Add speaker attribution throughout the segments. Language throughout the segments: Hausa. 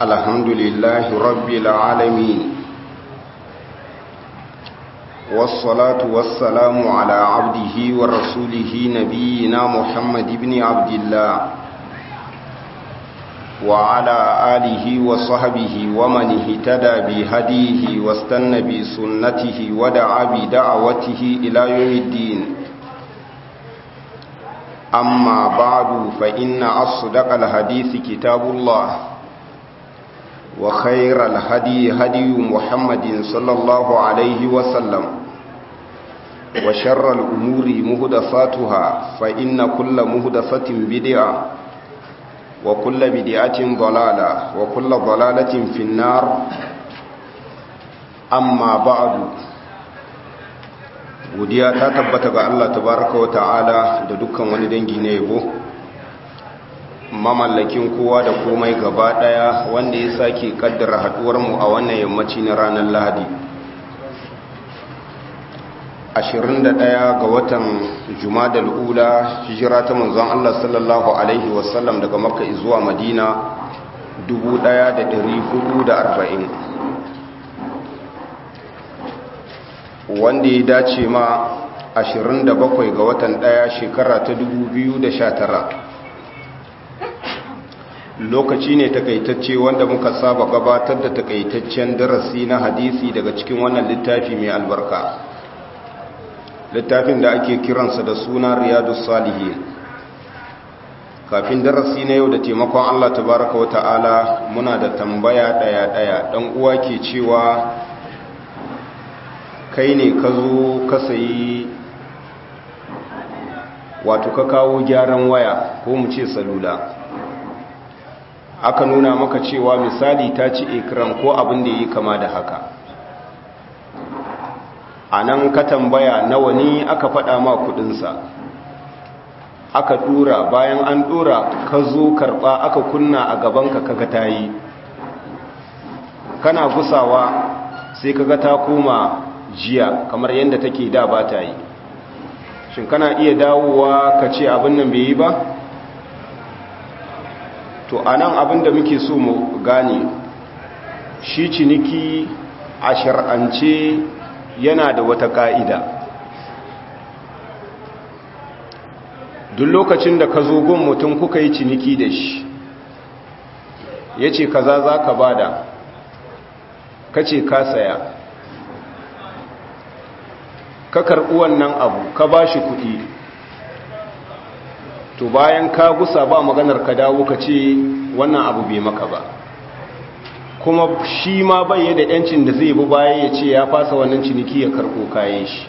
Speaker 1: الحمد لله رب العالمين والصلاة والسلام على عبده ورسوله نبينا محمد بن عبد الله وعلى آله وصحبه ومن اهتدى بهديه واستنى بسنته ودعا بدعوته إلى يوم الدين أما بعد فإن أصدق الحديث كتاب الله وخير الهدي هدي محمد صلى الله عليه وسلم وشر الأمور مهدساتها فإن كل مهدسة بدعة وكل بدعة ضلالة وكل ضلالة في النار أما بعد godiya ta tabbata ga Allah tabaraka wa ta'ala da dukkan wani dangi na yabo mamallakin kowa da komai gaba daya wanda ya sake kaddara haduwar mu a wannan yammaci na ranar Lahadi 21 ga watan Jumadal Ula hijira ta manzon Allah sallallahu alaihi wasallam daga Makka zuwa Madina 1440 wanda ya dace ma 27 ga watan daya shekara ta 2019 lokaci ne takaitacce wanda muka saba gabatar da takaitaccen darasi na hadisi daga cikin wannan littafi mai albarka littafin da ake kiransa da suna riyadu salihin kafin darasi na yau da taimakon allah tabaraka wa ta'ala muna da tambaya daya-daya dan uwa ke cewa kai ne ka zo ka sayi wato ka kawo gyaran waya ko mu ce salula aka nuna maka cewa misali ta ci ekran ko abin da yi kama da haka a nan ka tambaya nawa ne aka faɗa ma kudinsa aka ɗura bayan an ɗura ka zo karɓa aka kunna a gabanka kaga ta yi kana gusawa sai kaga ta koma jiya kamar yadda take da ba ta yi shin kana iya dawowa ka ce abin nan bai yi ba to a nan abin da muke so mu gane shi ciniki a shar'ance yana da wata ka'ida duk lokacin da ka zo gun mutum kuka yi ciniki da shi ya ce kaza za ka bada ka ce ka saya ka karɓi wannan abu ka ba shi kuɗi to bayan ka gusa ba maganar ka dawo ka ce wannan abu bai maka ba kuma shi ma bai da yancin da zai bi baya ya ce ya fasa wannan ciniki ya karɓo kayan shi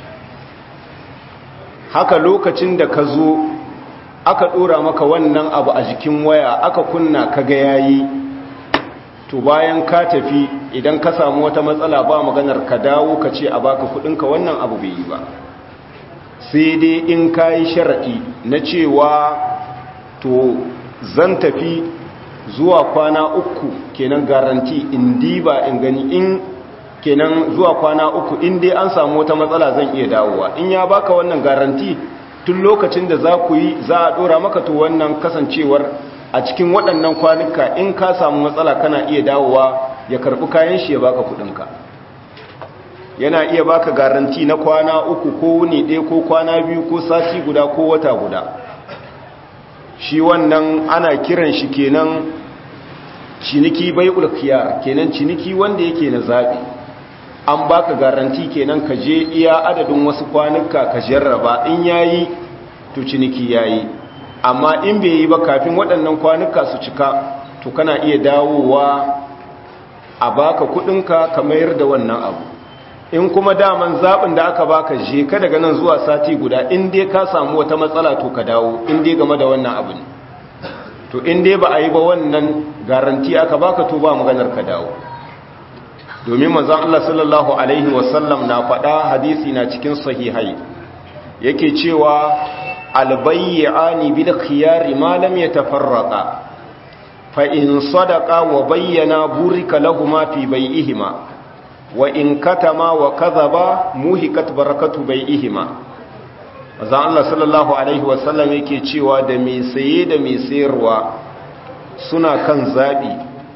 Speaker 1: haka lokacin da ka zo aka ɗora maka wannan abu a jikin waya aka kunna ka ga yayi to bayan ka tafi idan ka samu wata matsala ba maganar ka dawo ka ce a baka kudinka wannan abu bai yi ba sai dai in ka yi sharaɗi na cewa to zan tafi zuwa kwana uku kenan garanti in diba in gani in kenan zuwa kwana uku in dai an samu wata matsala zan iya dawowa in ya baka wannan garanti tun lokacin da za ku yi za a ɗora maka to wannan kasancewar a cikin waɗannan kwanuka in ka samu matsala kana iya dawowa ya karɓi kayan shi ya baka kuɗinka yana iya baka garanti na kwana uku ko wuni ɗaya ko kwana biyu ko sati guda ko wata guda shi wannan ana kiran shi kenan ciniki bai ulkiya kenan ciniki wanda yake na zaɓi an baka garanti kenan ka je iya adadin wasu kwanuka ka jarraba in yayi to ciniki yayi amma in bai yi ba kafin waɗannan kwanuka su cika to kana iya dawowa a baka kudinka ka mayar da wannan abu in kuma daman zaɓin da aka baka je ka daga nan zuwa sati guda in dai ka samu wata matsala to ka dawo in dai game da wannan abu ne to in dai ba a yi ba wannan garanti aka baka to ba maganar ka dawo domin manzon Allah sallallahu alaihi wasallam na faɗa hadisi na cikin sahihai yake cewa albayyani bil khiyari ma lam yatafarraqa fa in sadaqa wa bayyana burika lahumu fi bai'ihima wa in katama wa kadhaba muhikat barakatu bai'ihima manzo Allah sallallahu alaihi wasallam yake cewa da mai saye da mai sayarwa suna kan zabi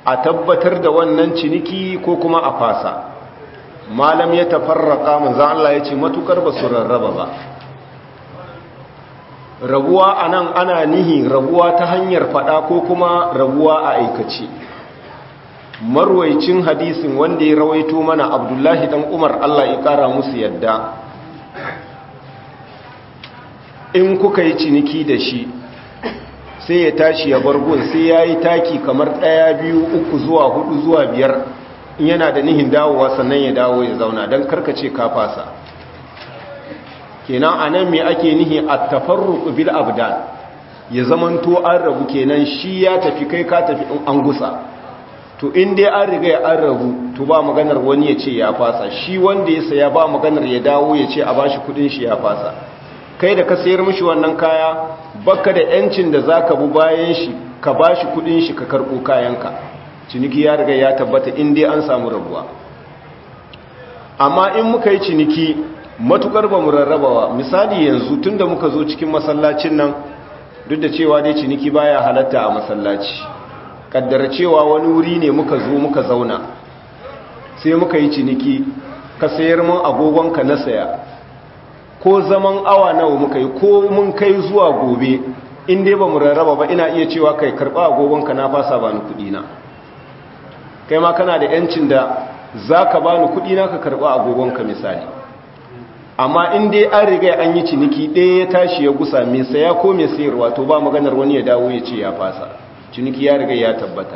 Speaker 1: a tabbatar da wannan ciniki ko kuma a fasa malam ya tafarraka manzan Allah ya ce matukar ba su rarraba ba rabuwa a nan ana nihi rabuwa ta hanyar fada ko kuma rabuwa a aikace marwaicin hadisin wanda ya rawaito mana abdullahi dan umar Allah ya kara musu yadda in kuka yi ciniki da shi sai ya tashi ya bargun sai ya yi taki kamar ɗaya biyu uku zuwa hudu zuwa biyar in yana da nihin dawowa sannan ya dawo ya zauna don karkace ka fasa kenan a nan mai ake nihi a tafarruku bil abdan ya zamanto an rabu kenan shi ya tafi kai ka tafi in an gusa to in dai an riga ya an rabu to ba maganar wani ya ce ya fasa shi wanda ya saya ba maganar ya dawo ya ce a bashi kudin shi ya fasa kai da ka sayar mishi wannan kaya baka da yancin da zaka bu bayan shi ka bashi kudin shi ka karbo kayanka ciniki ya riga ya tabbata in dai an samu rabuwa amma in muka yi ciniki matukar ba mu rarrabawa misali yanzu tunda muka zo cikin masallacin nan duk da cewa dai ciniki baya halatta a masallaci kaddara cewa wani wuri ne muka zo muka zauna sai muka yi ciniki ka sayar mun agogonka na saya ko zaman awa nawa muka yi ko mun kai zuwa gobe in dai ba mu rarraba ba ina iya cewa kai karba agogonka na fasa ba ni kudi na kai ma kana da yancin da za ka ba ni kudi na ka karba agogonka misali amma in dai an riga an yi ciniki ɗaya ya tashi ya gusa mai saya ko mai sayarwa to ba maganar wani ya dawo ya ce ya fasa ciniki ya riga ya tabbata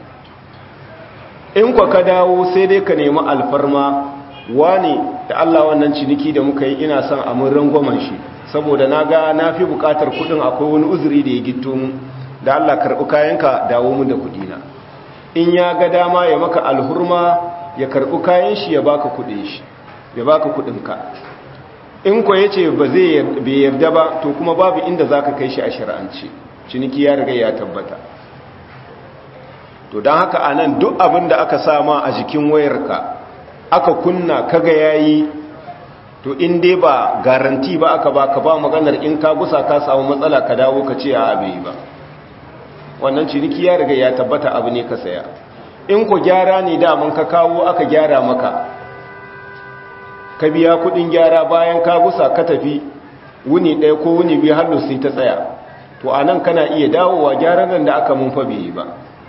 Speaker 1: in kwa ka dawo sai dai ka nemi alfarma wani da Allah wannan ciniki da muka yi ina son amin rangwamen shi saboda na ga na fi bukatar kudin akwai wani uzuri da ya gito mu da Allah karɓi kayanka dawo mu da kudina in ya ga dama ya maka alhurma ya karɓi kayan shi ya baka kudin shi ya baka kudinka in kwa yace ba zai bai yarda ba to kuma babu inda zaka kai shi a shari'ance ciniki ya riga ya tabbata to don haka a nan duk abin da aka sama a jikin wayarka aka kunna kaga yayi to in dai ba garanti ba aka baka ba maganar in ka gusa ka samu matsala ka dawo ka ce a abai ba wannan ciniki ya riga ya tabbata abu ne ka saya in ku gyara ne daman ka kawo aka gyara maka ka biya kudin gyara bayan ka gusa ka tafi wuni ɗaya ko wuni biyu hannu sai ta tsaya to a nan kana iya dawowa gyaran da aka mun fa bai yi ba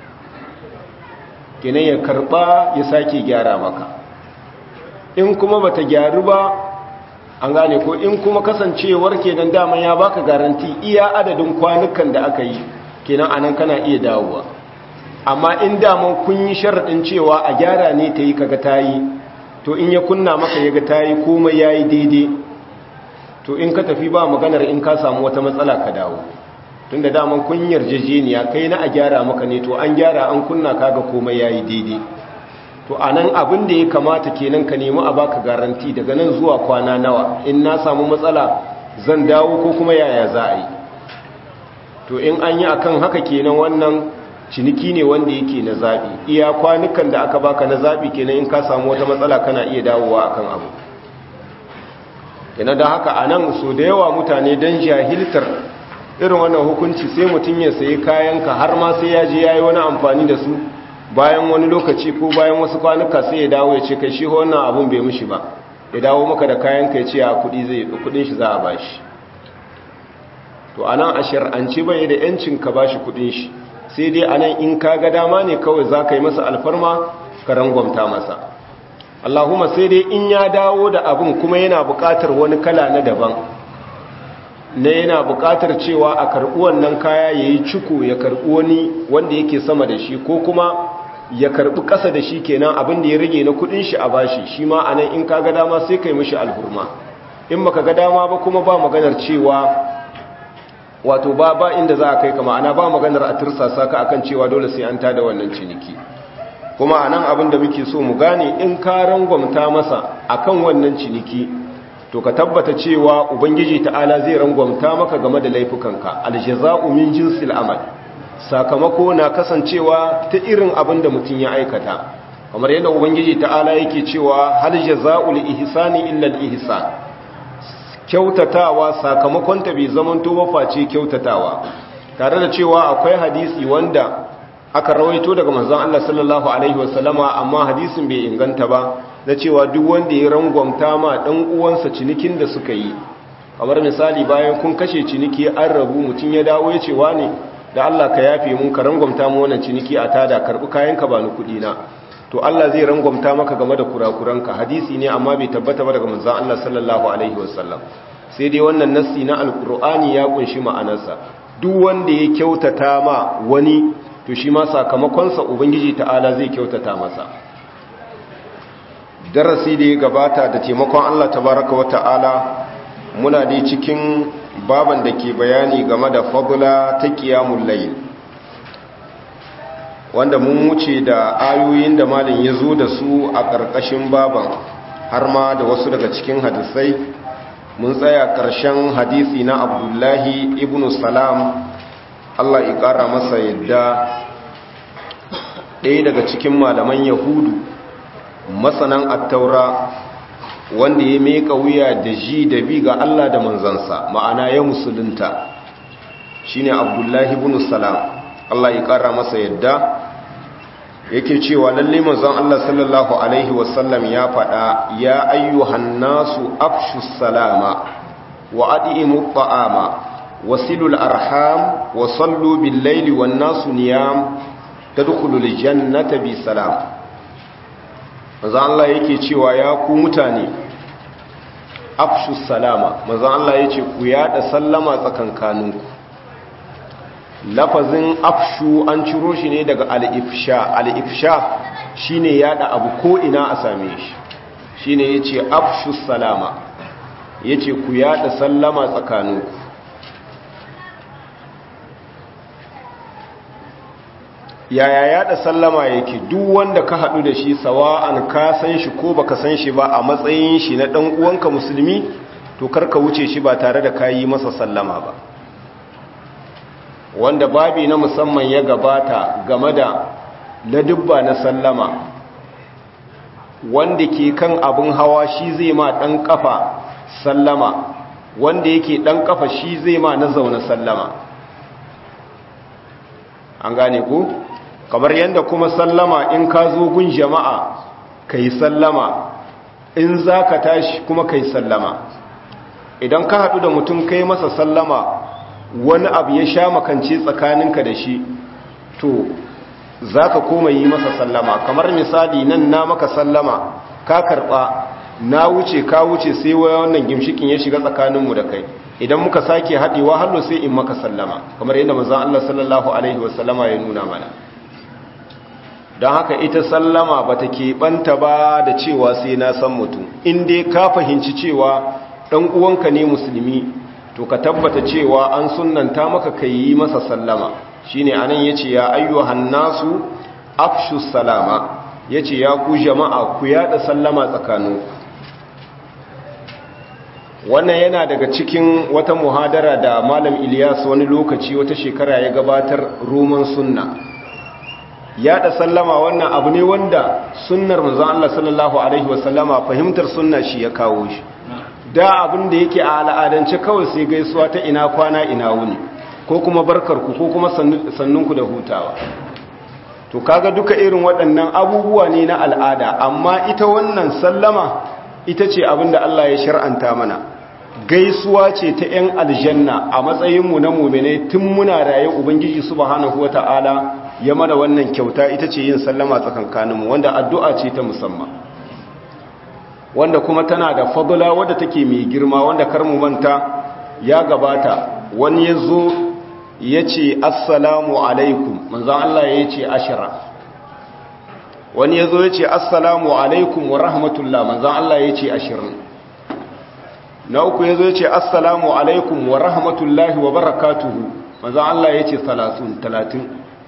Speaker 1: kenan ya karba ya sake gyara maka in kuma bata gyaru ba an gane ko in kuma kasancewar kenan daman ya baka garanti iya adadin kwanukan da aka yi kenan anan kana iya dawowa amma in daman kun yi sharaɗin cewa a gyara ne ta yi kaga ta yi to in ya kunna maka ya ga ta yi komai ya yi daidai to in ka tafi ba maganar in ka samu wata matsala ka dawo tun da daman kun yarjejeniya kai na a gyara maka ne to an gyara an kunna kaga komai yayi daidai to anan abin da ya kamata kenan ka nemi a baka garanti daga nan zuwa kwana nawa in na samu matsala zan dawo ko kuma yaya za a yi to in an yi akan haka kenan wannan ciniki ne wanda yake na zabi iya kwanukan da aka baka na zabi kenan in ka samu wata matsala kana iya dawowa akan abu kenan da haka anan so da yawa mutane dan jahiltar irin wannan hukunci sai mutum ya sayi kayanka har ma sai ya je ya yi wani amfani da su bayan wani lokaci ko bayan wasu kwanuka sai ya dawo ya ce kai shi wannan abun bai mushi ba ya dawo maka da kayanka ya ce a kudi zai kudin shi za a bashi to anan a shar'ance bai da yancin ka bashi kudin shi sai dai anan in ka ga dama ne kawai za ka yi masa alfarma ka rangwamta masa Allahumma sai dai in ya dawo da abin kuma yana buƙatar wani kala na daban na yana buƙatar cewa a karɓi wannan kaya ya yi ciko ya karɓi wani wanda yake sama da shi ko kuma ya karɓi ƙasa da shi kenan abin da ya rage na kuɗin shi a bashi shi ma a nan in ka ga dama sai ka yi mishi alhurma in baka ga dama ba kuma ba maganar cewa wato ba ba inda za a kai kama ana ba maganar a tursasa ka akan cewa dole sai an tada wannan ciniki kuma a nan abin da muke so mu gane in ka rangwamta masa akan wannan ciniki to ka tabbata cewa ubangiji ta'ala zai rangwamta maka game da laifukanka aljaza'u min jinsil amal sakamako na kasancewa ta irin abin da mutum ya aikata kamar yadda ubangiji ta'ala yake cewa hal jaza'ul ihsani illa al ihsan kyautatawa sakamakon ta bai zaman to ba face kyautatawa tare da cewa akwai hadisi wanda aka rawaito daga manzon Allah sallallahu alaihi wasallama amma hadisin bai inganta ba na cewa duk wanda ya rangwamta ma dan uwansa cinikin da suka yi kamar misali bayan kun kashe ciniki an rabu mutum ya dawo ya ce ne da Allah ka yafe mun ka rangwamta mu wannan ciniki a tada karbi kayan ka ba ni kudi na to Allah zai rangwamta maka game da kurakuranka hadisi ne amma bai tabbata ba daga manzon Allah sallallahu alaihi wasallam sai dai wannan nassi na alqur'ani ya kunshi ma'anarsa duk wanda ya kyautata ma wani to shi ma sakamakonsa ubangiji ta'ala zai kyautata masa darasi da ya gabata da taimakon Allah tabaraka wa ta'ala muna dai cikin baban da ke bayani game da fadula ta qiyamul layl wanda mun wuce da ayoyin da malin ya zo da su a ƙarƙashin baban har ma da wasu daga cikin hadisai mun tsaya ƙarshen hadisi na abdullahi ibn salam Allah ya ƙara masa yadda ɗaya daga cikin malaman yahudu masanan attaura wanda ya meka wuya da ji da bi ga Allah da manzansa ma'ana ya musulunta shine abdullahi ibn salam Allah ya ƙara masa yadda yake cewa lalle manzon Allah sallallahu alaihi wasallam ya faɗa ya ayyuhan nasu afshu salama wa adimu ta'ama wasilul arham wa sallu bil laili wan nasu niyam tadkhulul jannata bi salam manzon Allah yake cewa ya ku mutane afshu salama manzon Allah yace ku yada sallama tsakankaninku lafazin afshu an ciro shi ne daga al'ifsha al'ifsha shi ne yada abu ko ina a same shi shi ne ya ce afshu salama ya ce ku yada sallama tsakaninku yaya yada sallama yake duk wanda ka haɗu da shi sawa'an ka san shi ko baka san shi ba a matsayin shi na ɗan uwanka musulmi to karka wuce shi ba tare da kayi masa sallama ba wanda babi na musamman ya gabata game da ladubba na sallama wanda ke kan abin hawa shi zai ma ɗan ƙafa sallama wanda yake ɗan ƙafa shi zai ma na zaune sallama an gane ku kamar yadda kuma sallama in ka zo gun jama'a ka yi sallama in za ka tashi kuma ka yi sallama idan ka haɗu da mutum kai masa sallama wani abu ya sha makance tsakaninka da shi to za ka koma yi masa sallama kamar misali nan na maka sallama ka karɓa na wuce ka wuce sai wannan gimshikin ya shiga tsakaninmu da kai idan muka sake haɗewa hallo sai in maka sallama kamar yadda manzon Allah sallallahu alaihi wasallama ya nuna mana don haka ita sallama ba ta keɓanta ba da cewa sai na san mutum in dai ka fahimci cewa ɗan uwanka ne musulmi to ka tabbata cewa an sunanta maka ka yi masa sallama shine anan yace ya ayyuhan nasu afshu salama yace ya ku jama'a ku yada sallama tsakaninku wannan yana daga cikin wata muhadara da malam Ilyas wani lokaci wata shekara ya gabatar roman sunna yada sallama wannan abu ne wanda sunnar manzon Allah sallallahu alaihi wasallama fahimtar sunna shi ya kawo shi da abin da yake a al'adance kawai sai gaisuwa ta ina kwana ina wuni ko kuma barkarku ko kuma sannunku da hutawa to kaga duka irin waɗannan abubuwa ne na al'ada amma ita wannan sallama ita ce abin da Allah ya shar'anta mana gaisuwa ce ta 'yan aljanna a matsayinmu na muminai tun muna raye ubangiji subhanahu wata'ala ya mana wannan kyauta ita ce yin sallama tsakankaninmu wanda addu'a ce ta musamman wanda kuma tana da fadula wadda take mai girma wanda karmu manta ya gabata wani ya zo ya ce assalamu alaikum manzan Allah ya ce ashira wani ya zo ya ce assalamu alaikum wa rahmatullah manzan Allah ya ce ashirin na uku ya zo ya ce assalamu alaikum wa rahmatullahi wa barakatuhu manzan Allah ya ce talatin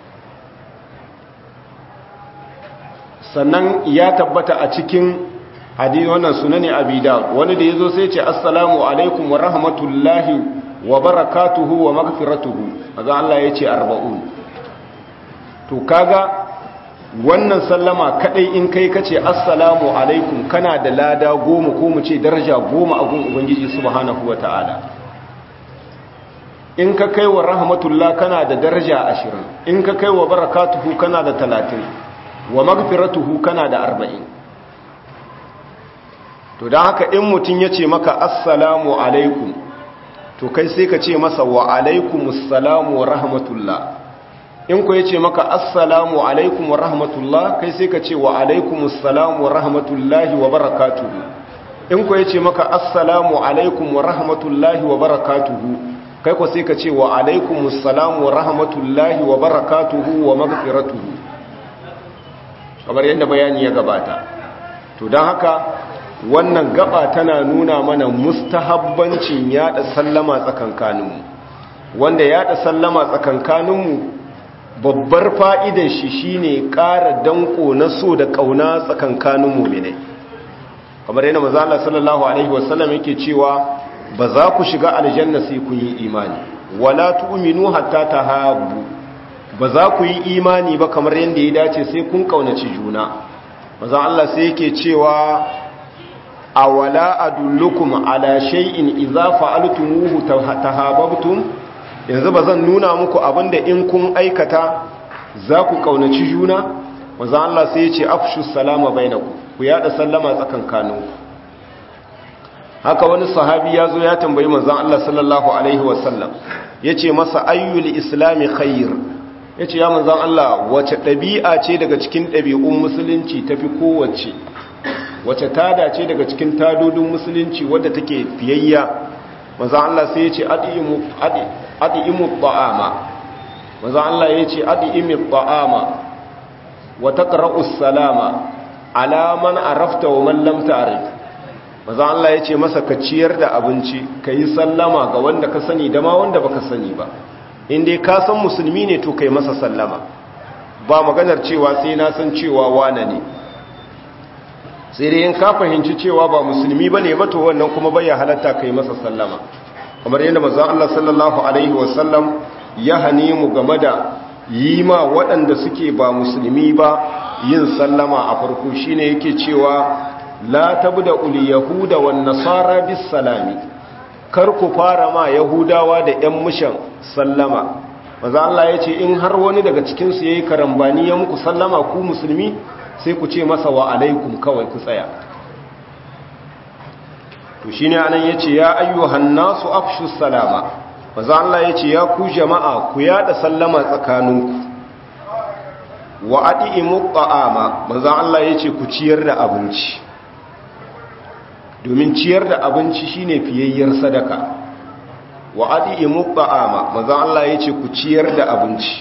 Speaker 1: sannan ya tabbata a cikin hadisi wannan sunani abi da wani da yazo sai ce assalamu alaikum wa rahmatullahi wa barakatuhu wa maghfiratuhu maza Allah yace 40 to kaga wannan sallama kadai in kai kace assalamu alaikum kana da lada goma ko mu ce daraja goma a gun ubangiji subhanahu wataala in ka kai wa rahmatullah kana da daraja ashirin in ka kai wa barakatuhu kana da talatin wa magfiratuhu kana da arba'in to don haka in mutum ya ce maka assalamu alaikum to kai sai ka ce masa wa alaikumussalamu wa rahmatullah in ku ya ce maka assalamu alaikum wa rahmatullah kai sai ka ce wa alaikumussalamu wa rahmatullahi wa barakatuhu in ku ya ce maka assalamu alaikum wa rahmatullahi wa barakatuhu kai ku sai ka ce wa alaikumussalamu wa rahmatullahi wa barakatuhu wa magfiratuhu kamar yadda bayani ya gabata to don haka wannan gaba tana nuna mana mustahabbancin yada sallama tsakankaninmu wanda yada sallama tsakankaninmu babbar fa'idar shi shine ƙara danko na so da ƙauna tsakankaninmu ne kamar yana maza Allah sallallahu alaihi wasallam yake cewa ba za ku shiga aljanna sai kun yi imani wala tu'minu hatta tahabbu ba za ku yi imani ba kamar yadda ya dace sai kun kaunaci juna maza Allah sai yake cewa awala adullukum ala shay'in idza fa'altumuhu tahabbtum yanzu bazan nuna muku abinda in kun aikata za ku kaunaci juna manzo Allah sai ya ce afshu salama bainakum ku yada sallama tsakankaninku haka wani sahabi ya zo ya tambayi manzo Allah sallallahu alaihi wasallam yace masa ayyul islami khair yace ya manzo Allah wace dabi'a ce daga cikin dabi'un musulunci tafi kowace wace tada ce daga cikin tadodin musulunci wadda take fiyayya manzo Allah sai ya ce adimu adi adimu ta'ama manzo Allah ya ce adimu ta'ama wa taqra'u salama ala man arafta wa man lam ta'rif manzo Allah ya ce masa ka ciyar da abinci kai sallama ga wanda ka sani da ma wanda baka sani ba in dai ka san musulmi ne to kai masa sallama ba maganar cewa sai na san cewa wane ne sai dai in ka fahimci cewa ba musulmi bane ba to wannan kuma bai halatta kai masa sallama kamar yadda manzon Allah sallallahu alaihi wasallam ya hane mu game da yi ma waɗanda suke ba musulmi ba yin sallama a farko shine yake cewa la tabda ul yahuda wan nasara bis salami kar ku fara ma yahudawa da yan mushan sallama manzon Allah yace in har wani daga cikin su yayi karambani ya muku sallama ku musulmi sai ku ce masa wa alaikum kawai ku tsaya to shine anan yace ya ayyuhan nasu afshu salama manzo Allah yace ya ku jama'a ku yada sallama tsakaninku wa adimu ta'ama manzo Allah yace ku ciyar da abinci domin ciyar da abinci shine fiyayyar sadaka wa adimu ta'ama manzo Allah yace ku ciyar da abinci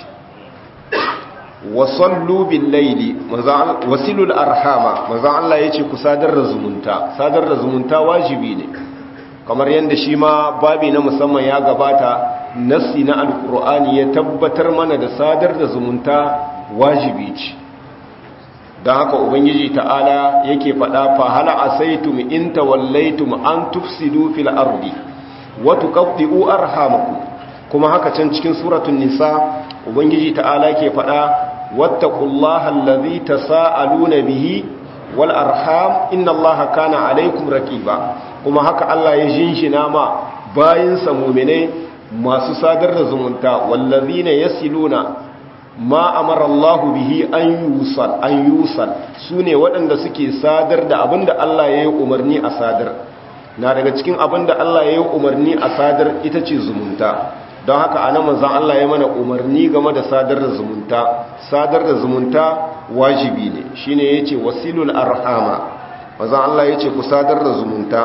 Speaker 1: wasallu bil laili wasilul arhama manzo Allah yace ku sadar da zumunta sadar da zumunta wajibi ne kamar yanda shi ma babi na musamman ya gabata nassi na alqur'ani ya tabbatar mana da sadar da zumunta wajibi ce dan haka ubangiji ta'ala yake fada fa hala asaitum in tawallaitum an tufsidu fil ardi wa tuqaddu arhamakum kuma haka can cikin suratul nisa ubangiji ta'ala ke fada واتقوا الله الذي تساءلون به والأرحام إن الله كان عليكم رقيبا kuma haka Allah ya jinshina ma bayinsa muminai masu sadar da zumunta wallazina yasiluna ma amara Allah bihi an yusal an yusal sune waɗanda suke sadar da abinda Allah ya yi umarni a sadar na daga cikin abinda Allah ya yi umarni a sadar ita ce zumunta don haka a nan manzan Allah ya mana umarni game da sadar da zumunta sadar da zumunta wajibi ne shi ne ya ce wasilul arhama manzan Allah ya ce ku sadar da zumunta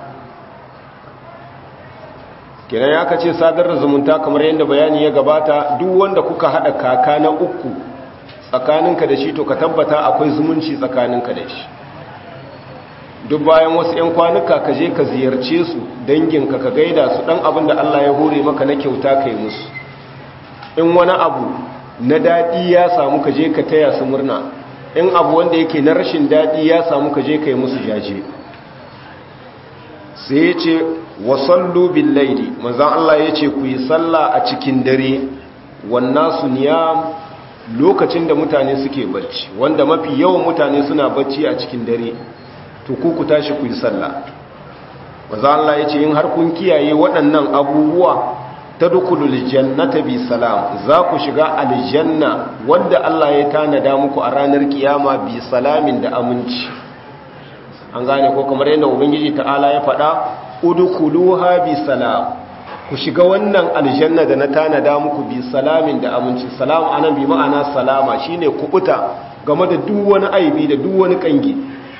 Speaker 1: kenan ya kace sadar da zumunta kamar yadda bayani ya gabata duk wanda kuka haɗa kaka na uku tsakaninka da shi to ka tabbata akwai zumunci tsakaninka da shi duk bayan wasu 'yan kwanuka ka je ka ziyarce su danginka ka gaida su dan abin da Allah ya hore maka na kyauta kai musu in wani abu na daɗi ya samu ka je ka taya su murna in abu wanda yake na rashin daɗi ya samu ka je ka yi musu jaje sai ya ce wasallu bin laili manzan Allah ya ce ku yi sallah a cikin dare wannan su niyam lokacin da mutane suke bacci wanda mafi yawan mutane suna bacci a cikin dare to ku ku tashi ku yi sallah maza Allah ya ce in har kun kiyaye waɗannan abubuwa tadkhulul jannata bi salam za ku shiga aljanna wanda Allah ya tanada muku a ranar kiyama bi salamin da aminci an gane ko kamar yadda ubangiji ta'ala ya faɗa udkhuluha bi salam ku shiga wannan aljanna da na tanada muku bi salamin da aminci salam anan bi ma'ana salama shine kubuta game da duk wani aibi da duk wani kangi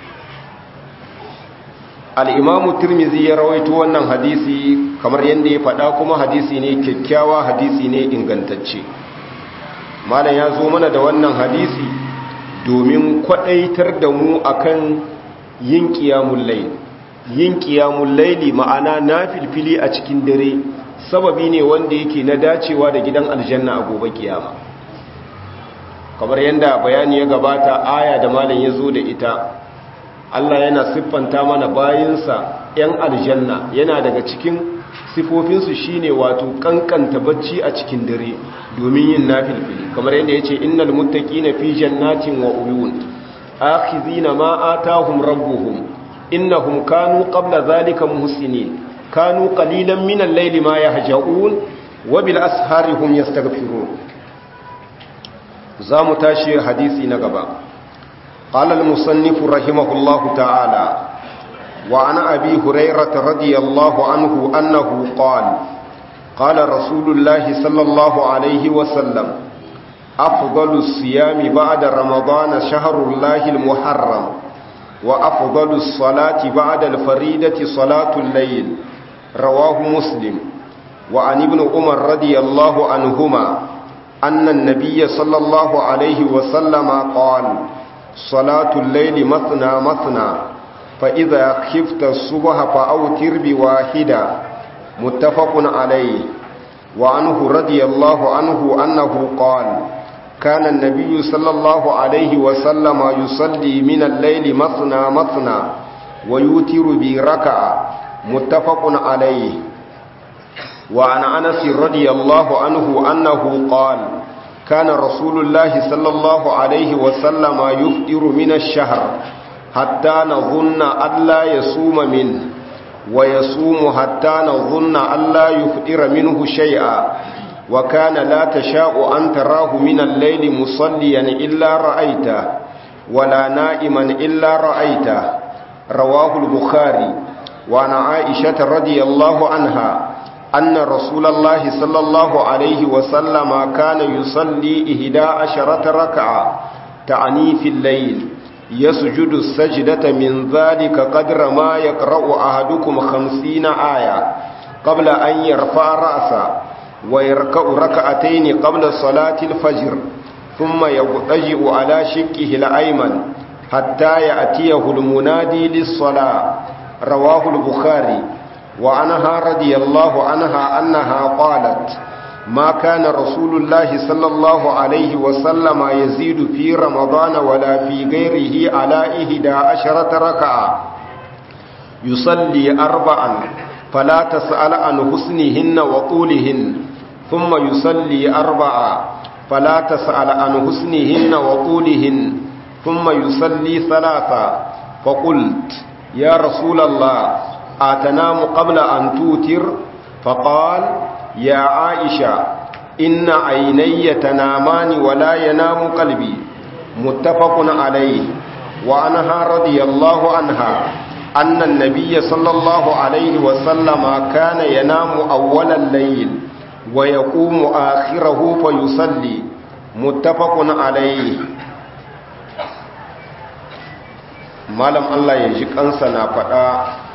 Speaker 1: al-imamu tirmidhi ya rawaito wannan hadisi kamar yadda ya faɗa kuma hadisi ne kyakkyawa hadisi ne ingantacce malam ya zo mana da wannan hadisi domin kwadaitar da mu akan yin qiyamul layl yin qiyamul layli ma'ana nafilfili a cikin dare sababi ne wanda yake na dacewa da gidan aljanna a gobe kiyama kamar yadda bayani ya gabata aya da malam ya zo da ita Allah yana siffanta mana bayinsa 'yan aljanna yana daga cikin sifofinsu shine wato kankanta bacci a cikin dare domin yin nafilfili kamar yadda ya ce innal muttaqina fi jannatin wa uyun akhizina ma atahum rabbuhum innahum kanu qabla dhalika muhsinin kanu qalilan min al-layli ma yahja'un wa bil ashari hum yastaghfirun zamu tashi hadisi na gaba قال المصنف رحمه الله تعالى وعن أبي هريرة رضي الله عنه أنه قال قال رسول الله صلى الله عليه وسلم أفضل الصيام بعد رمضان شهر الله المحرم وأفضل الصلاة بعد الفريدة صلاة الليل رواه مسلم وعن ابن عمر رضي الله عنهما أن النبي صلى الله عليه وسلم قال صلاة الليل مثنى مثنى فإذا خفت الصبح فأوتر بواحدة متفق عليه وعنه رضي الله عنه أنه قال كان النبي صلى الله عليه وسلم يصلي من الليل مثنى مثنى ويوتر بركعة متفق عليه وعن أنس رضي الله عنه أنه قال كان رسول الله صلى الله عليه وسلم يفطر من الشهر حتى نظن ألا يصوم منه ويصوم حتى نظن ألا يفطر منه شيئا وكان لا تشاء أن تراه من الليل مصليا إلا رأيته ولا نائما إلا رأيته رواه البخاري وعن عائشة رضي الله عنها أن رسول الله صلى الله عليه وسلم كان يصلي إهدى عشرة ركعة تعني في الليل يسجد السجدة من ذلك قدر ما يقرأ أحدكم خمسين آية قبل أن يرفع رأسه ويركع ركعتين قبل صلاة الفجر ثم يضطجئ على شقه الأيمن حتى يأتيه المنادي للصلاة رواه البخاري وعنها رضي الله عنها أنها قالت ما كان رسول الله صلى الله عليه وسلم يزيد في رمضان ولا في غيره على إهدى عشرة ركعة يصلي أربعا فلا تسأل عن حسنهن وطولهن ثم يصلي أربعا فلا تسأل عن حسنهن وطولهن ثم يصلي ثلاثا فقلت يا رسول الله أتنام قبل أن توتر فقال يا عائشة إن عيني تنامان ولا ينام قلبي متفق عليه وعنها رضي الله عنها أن النبي صلى الله عليه وسلم كان ينام أول الليل ويقوم آخره فيصلي متفق عليه malam Allah ya ji kansa na faɗa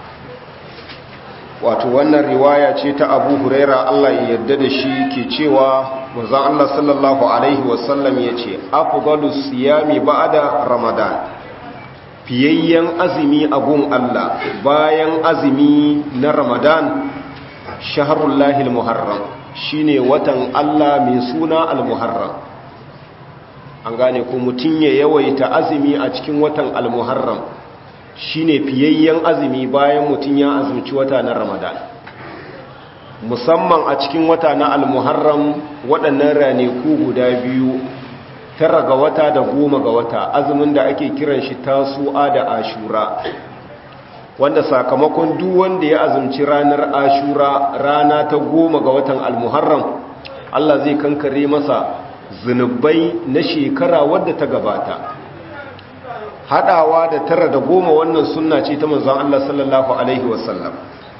Speaker 1: wato wannan riwaya ce ta abu huraira Allah ya yarda da shi ke cewa manzon Allah sallallahu alaihi wasallam ya ce afdalus siyami ba'da ramadan fiyayyen azumi a gun Allah bayan azumi na ramadan shaharullahi al-muharram shine watan Allah mai suna al-muharram an gane ko mutum ya yawaita azumi a cikin watan al-muharram shine fiyayyen azumi bayan mutum ya azumci wata na ramadan musamman a cikin wata na al-muharram waɗannan raneku guda biyu tara ga wata da goma ga wata azumin da ake kiran shi tasu'a da ashura wanda sakamakon duk wanda ya azumci ranar ashura rana ta goma ga watan almuharram Allah zai kankare masa zunubai na shekara wadda ta gabata hadawa da tara da goma wannan sunna ce ta manzon Allah sallallahu alaihi wasallam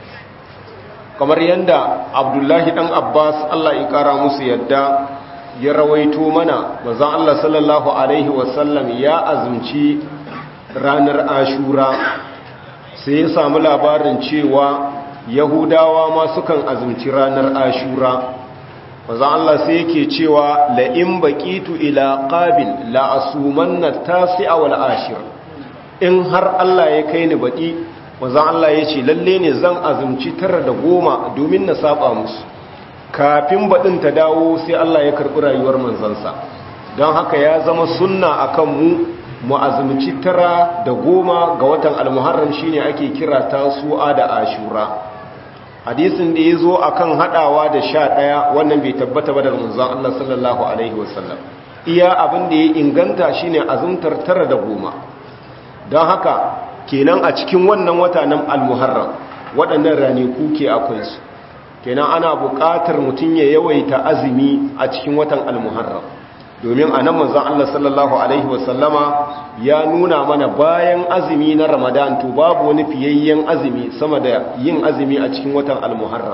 Speaker 1: kamar yadda abdullahi dan abbas Allah ya kara musu yadda ya rawaito mana manzon Allah sallallahu alaihi wasallam ya azumci ranar ashura sai ya samu labarin cewa yahudawa ma sukan azumci ranar ashura maza Allah sai yake cewa la in baqitu ila qabil la asumanna tasi'a wal ashir in har Allah ya kai ni baki maza Allah ya ce lalle ne zan azumci tara da goma domin na saba musu kafin baɗin ta dawo sai Allah ya karɓi rayuwar manzansa don haka ya zama sunna akan mu mu azumci tara da goma ga watan almuharram shine ake kira tasu'a da ashura hadisin da ya zo a kan haɗawa da sha ɗaya wannan bai tabbata ba da manzon Allah sallallahu alaihi wasallam iya abin da ya inganta shine azumtar tara da goma don haka kenan a cikin wannan wata nan almuharram waɗannan ranaku ke akwai su kenan ana buƙatar mutum ya yawaita azumi a cikin watan almuharram domin a nan manzan Allah sallallahu Alaihi wasallama ya nuna mana bayan azumi na ramadan to babu wani fiyayyen azumi sama da yin azumi a cikin watan almuharram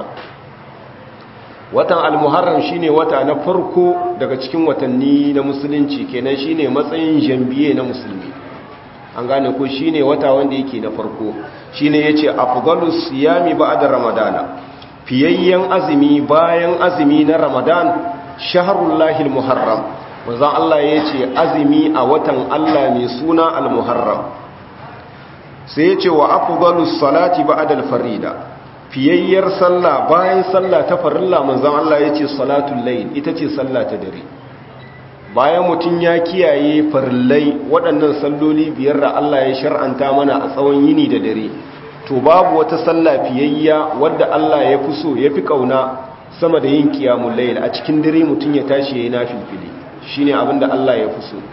Speaker 1: watan almuharram shine wata na farko daga cikin watanni na musulunci kenan shine matsayin jambiye na musulmi an gane ko shine wata wanda yake na farko shine yace afdalus siyami ba'da ramadana fiyayyen azumi bayan azumi na ramadan shahrullahi almuharram manzon Allah ya ce azumi a watan Allah mai suna al-muharram sai ya ce wa afdalus salati ba'da al-farida fiyayyar sallah bayan sallah ta farilla manzon Allah ya ce salatul layl ita ce sallah ta dare bayan mutum ya kiyaye farillai waɗannan salloli biyar da Allah ya shar'anta mana a tsawon yini da dare to babu wata sallah fiyayya wadda Allah ya fi so ya fi kauna sama da yin qiyamul layl a cikin dare mutum ya tashi yayin nafilfili shine abinda Allah ya fi so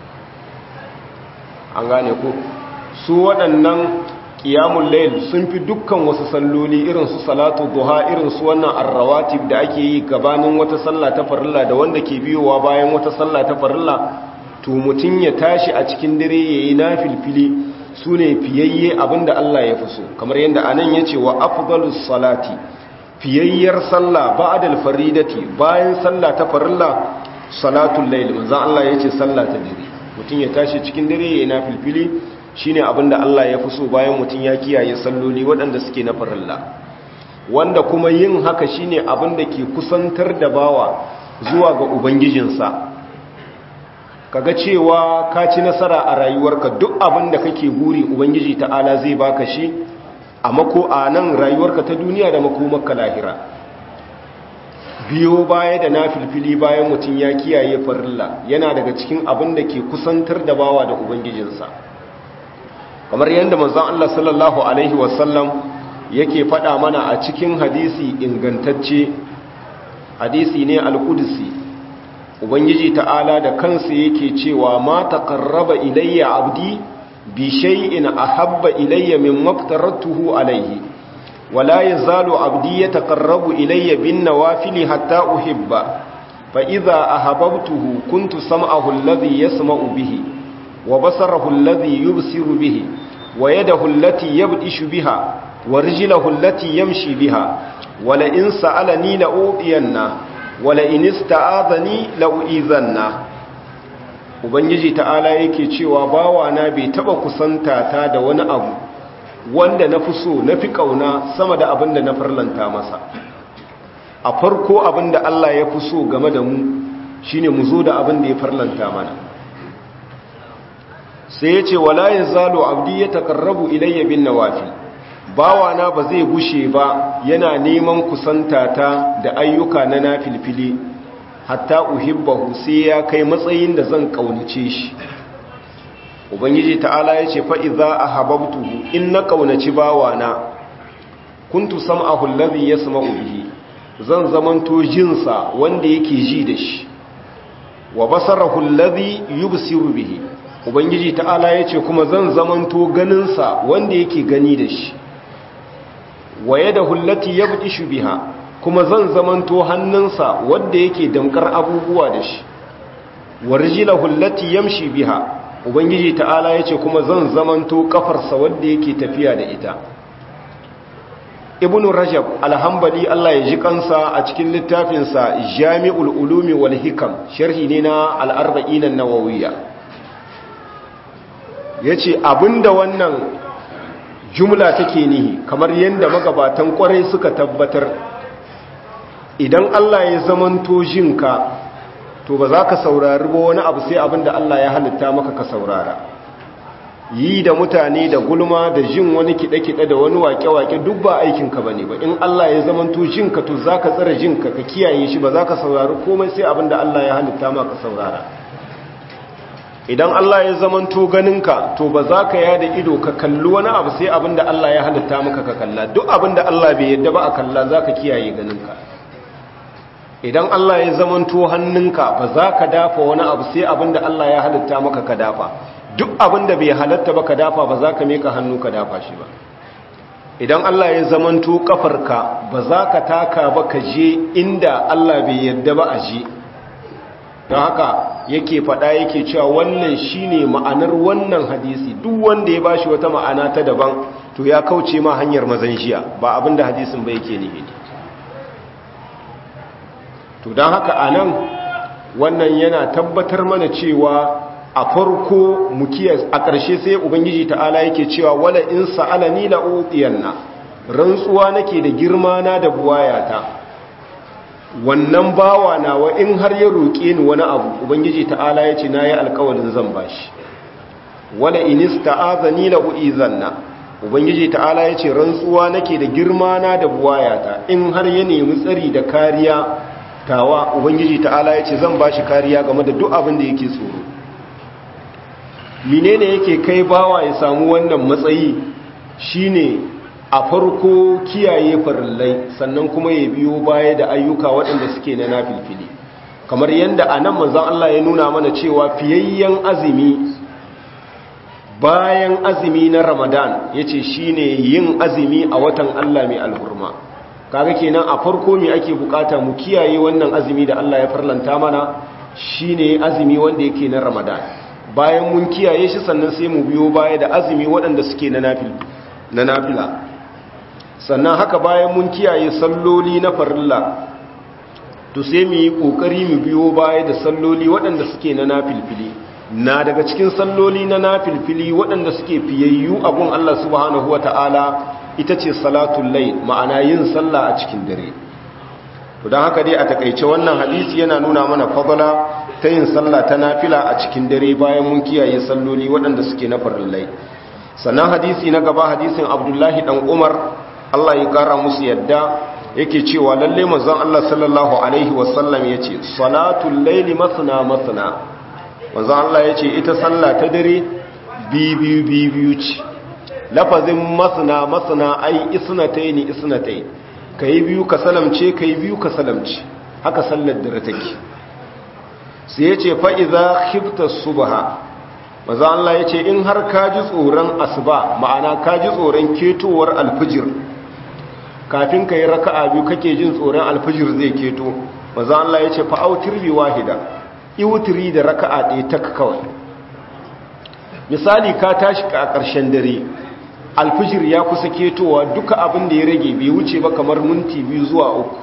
Speaker 1: an gane ku su waɗannan ƙiyamun layl sun fi dukkan wasu salloli irin su salatu duha irin su wannan arrawatib da ake yi gabanin wata sallah ta farilla da wanda ke biyowa bayan wata sallah ta farilla to mutum ya tashi a cikin dare yayi nafilfili su ne fiyayye abinda Allah ya fi so kamar yadda anan yace wa afdalus salati fiyayyar sallah ba'dal faridati bayan sallah ta farilla salatul layl manzon Allah yace sallah ta dare mutum ya tashi cikin dare yayin nafilfili shine abinda Allah ya fi so bayan mutum ya kiyaye salloli waɗanda suke na farilla wanda kuma yin haka shine abinda ke kusantar da bawa zuwa ga ubangijinsa kaga cewa ka ci nasara a rayuwarka duk abinda kake buri ubangiji ta'ala zai baka shi a mako a nan rayuwarka ta duniya da makomarka lahira biyo baya da na filfili bayan mutum ya kiyaye farilla yana daga cikin abin da ke kusantar da bawa da ubangijinsa kamar yadda manzon Allah sallallahu alaihi wasallam yake faɗa mana a cikin hadisi ingantacce hadisi ne al-qudsi ubangiji ta'ala da kansa yake cewa ma taqarraba ilayya abdi bi shay'in ahabba ilayya mimma aftaratuhu alayhi ولا يزال عبدي يتقرب إلي بالنوافل حتى أحب فإذا أحببته كنت سمعه الذي يسمع به وبصره الذي يبصر به ويده التي يبدش بها ورجله التي يمشي بها ولئن سألني لأوطينه ولئن استعاذني لأؤذنه Ubangiji ta'ala yake cewa bawana bai taba kusanta ta da wani abu wanda na fi so na fi ƙauna sama da abin da na farlanta masa a farko abin da Allah ya fi so game da mu shine mu zo da abin da ya farlanta mana sai ya ce wala ya zalo abdi ya takarrabu ilayya bin nawafi bawana ba zai gushe ba yana neman kusanta ta da ayyuka na nafilfili hatta uhibbahu sai ya kai matsayin da zan kaunace shi ubangiji ta'ala ya ce fa'iza a hababtuhu in na ƙaunaci bawana kuntu sam'ahu allazi yasma'u bihi zan zamanto jinsa wanda yake ji da shi wa basarahu allazi yubsiru bihi ubangiji ta'ala ya ce kuma zan zamanto ganinsa wanda yake gani da shi waye da hullati ya buɗi biha kuma zan zamanto hannunsa wanda yake damkar abubuwa da shi warjila hullati yamshi biha ubangiji ta'ala ya ce kuma zan zamanto kafarsa wanda yake tafiya da ita ibn rajab alhambali Allah ya ji kansa a cikin littafinsa jami'ul ulumi wal hikam sharhi ne na al-arba'in an-nawawiyya yace abinda wannan jumla take nihi kamar yanda magabatan kwarai suka tabbatar idan Allah ya zamanto jinka to ba za ka saurari ba wani abu sai abinda Allah ya halitta maka ka saurara yi da mutane da gulma da jin wani kiɗe-kiɗe da wani wake-wake duk ba aikinka ba ne ba in Allah ya zamanto jinka to za ka tsara jinka ka kiyaye shi ba za ka saurari komai sai abin da Allah ya halitta ma ka saurara idan Allah ya zamanto ganinka to ba za ka yada ido ka kalli wani abu sai abin da Allah ya halitta maka ka kalla duk abin da Allah bai yadda ba a kalla za ka kiyaye ganinka idan Allah ya zamanto hannunka ba za ka dafa wani abu sai abin da Allah ya halitta maka ka dafa duk abin da bai halatta ba ka dafa ba za ka meka hannu ka dafa shi ba idan Allah ya zamanto kafarka ba za ka taka ba ka je inda Allah bai yarda ba a je don haka yake faɗa yake cewa wannan shine ma'anar wannan hadisi duk wanda ya bashi wata ma'ana ta daban to ya kauce ma hanyar mazan jiya ba abin da hadisin ba yake nihi to don haka a nan wannan yana tabbatar mana cewa a farko mukiyas a ƙarshe sai ubangiji ta'ala yake cewa wala in sa'alani la utiyanna rantsuwa nake da girma na da buwayata wannan bawa nawa in har ya roƙe ni wani abu ubangiji ta'ala yace nayi alƙawarin zan bashi wala in ista'azani la uizanna ubangiji ta'ala yace rantsuwa nake da girma na da buwayata in har ya nemi tsari da kariya tawa ubangiji ta'ala yace zan bashi kariya game da duk abin da yake tsoro menene yake kai bawa ya samu wannan matsayi shine a farko kiyaye farillai sannan kuma ya biyo baya da ayyuka waɗanda suke na nafilfili kamar yadda a nan manzan Allah ya nuna mana cewa fiyayyen azumi bayan azumi na ramadan ya ce shi ne yin azumi a watan Allah mai alhurma kaga kenan a farko mai ake bukata mu kiyaye wannan azumi da Allah ya farlanta mana shi ne azumi wanda yake na ramadan bayan mun kiyaye shi sannan sai mu biyo baya da azumi waɗanda suke na nafila sannan haka bayan mun kiyaye salloli na farilla to sai mu yi ƙoƙari mu biyo baya da salloli waɗanda suke na nafilfili na daga cikin salloli na nafilfili waɗanda suke fiyayyu abun Allah subhanahu wa ta'ala ita ce salatul layl ma'ana yin sallah a cikin dare to don haka dai a takaice wannan hadisi yana nuna mana fadala ta yin sallah ta nafila a cikin dare bayan mun kiyaye salloli waɗanda suke na farillai sannan hadisi na gaba hadisin abdullahi dan umar Allah ya kara musu yadda yake cewa lalle manzon Allah sallallahu alaihi wasallam yace salatul layli masna masna manzon Allah yace ita sallah ta dare bibiyu bibiyu ce lafazin masna masna ai isnataini isnataini kai biyu ka salamce kai biyu ka salamce haka sallar dare take sai yace fa idza khifta subha manzon Allah yace in har ka ji tsoron asuba ma'ana ka ji tsoron ketowar alfijir kafin ka yi raka'a biyu kake jin tsoron alfajir zai keto maza Allah ya ce fa'autir bi wahida iwutiri da raka'a ɗaya ta kawai misali ka tashi a ƙarshen dare alfajir ya kusa ketowa duka abin da ya rage bai wuce ba kamar minti biyu zuwa uku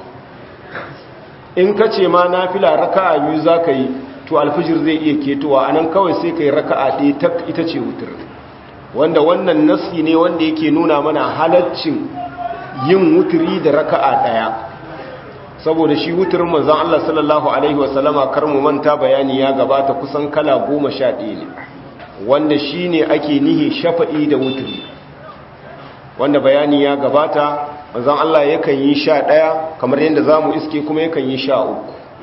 Speaker 1: in ka ce ma na fila raka'a biyu za ka yi to alfajir zai iya ketowa a nan kawai sai ka yi raka'a ɗaya ta ita ce wutir wanda wannan nasi ne wanda yake nuna mana halaccin yin wuturi da raka'a daya saboda shi wuturin manzon Allah sallallahu alaihi wasallama kar mu manta bayani ya gabata kusan kala 11 ne wanda shine ake nihi shafa'i da wuturi wanda bayani ya gabata manzon Allah yakan yi 11 kamar yadda zamu iske kuma yakan yi 13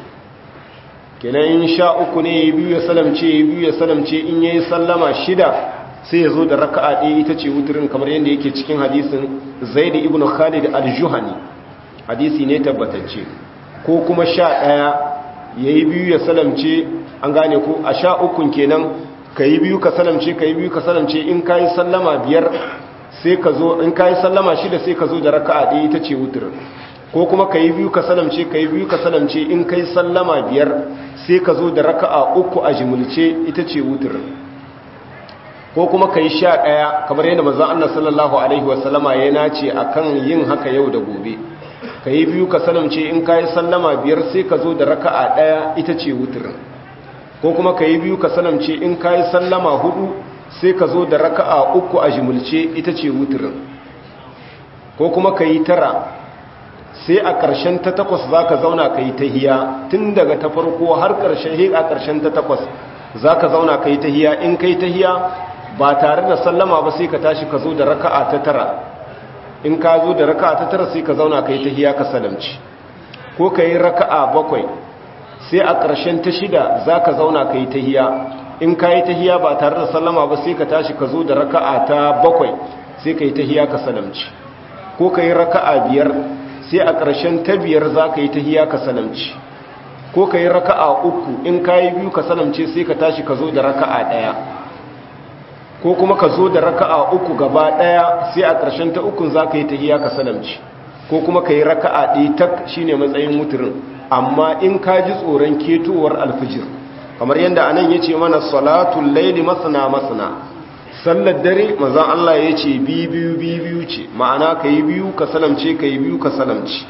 Speaker 1: kenan in 13 ne ya biyu ya salamce ya biyu ya salamce in yayi sallama shida sai ya zo da raka'a ɗaya ita ce wuturin kamar yadda yake cikin hadisin zaid ibn khalid al-juhani hadisi ne tabbatacce ko kuma sha ɗaya ya yi biyu ya salamce an gane ko a sha ukun kenan kai biyu ka salamce kai biyu ka salamce in kai sallama biyar sai ka zo in kai sallama shida sai ka zo da raka'a ɗaya ita ce wutirin ko kuma kai biyu ka salamce kai biyu ka salamce in kai sallama biyar sai ka zo da raka'a uku a jimulce ita ce wutirin ko kuma ka yi sha ɗaya kamar yadda mazan Allah sallallahu Alaihi wasallama ya nace a kan yin haka yau da gobe ka yi biyu ka salamce in ka yi sallama biyar sai ka zo da raka'a ɗaya ita ce wuturin ko kuma ka yi biyu ka salamce in ka yi sallama hudu sai ka zo da raka'a uku a jimulce ita ce wuturin ko kuma ka yi tara sai a ƙarshen ta takwas za ka zauna ka yi tahiya tun daga ta farko har ƙarshen a ƙarshen ta takwas za ka zauna ka yi tahiya in ka yi tahiya ba tare da sallama ba sai ka tashi ka zo da raka'a ta tara in ka zo da raka'a ta tara sai ka zauna ka yi tahiya ka salamci ko ka yi raka'a bakwai sai a ƙarshen ta shida za ka zauna ka yi tahiya in ka yi tahiya ba tare da sallama ba sai ka tashi ka zo da raka'a ta bakwai sai ka yi tahiya ka salamci ko ka yi raka'a biyar sai a ƙarshen ta biyar za ka yi tahiya ka salamci ko ka yi raka'a uku in ka yi biyu ka salamce sai ka tashi ka zo da raka'a ɗaya ko kuma ka zo da raka'a uku gaba ɗaya sai a ƙarshen ta ukun za ka yi tahiya ka salamci ko kuma ka yi raka'a ɗaya tak shi ne matsayin muturin amma in ka ji tsoron ketowar alfijir kamar yadda anan ya ce mana salatun laili masana masana sallar dare mazan Allah ya ce biyu biyu ce ma'ana ka yi biyu ka salamce ka yi biyu ka salamci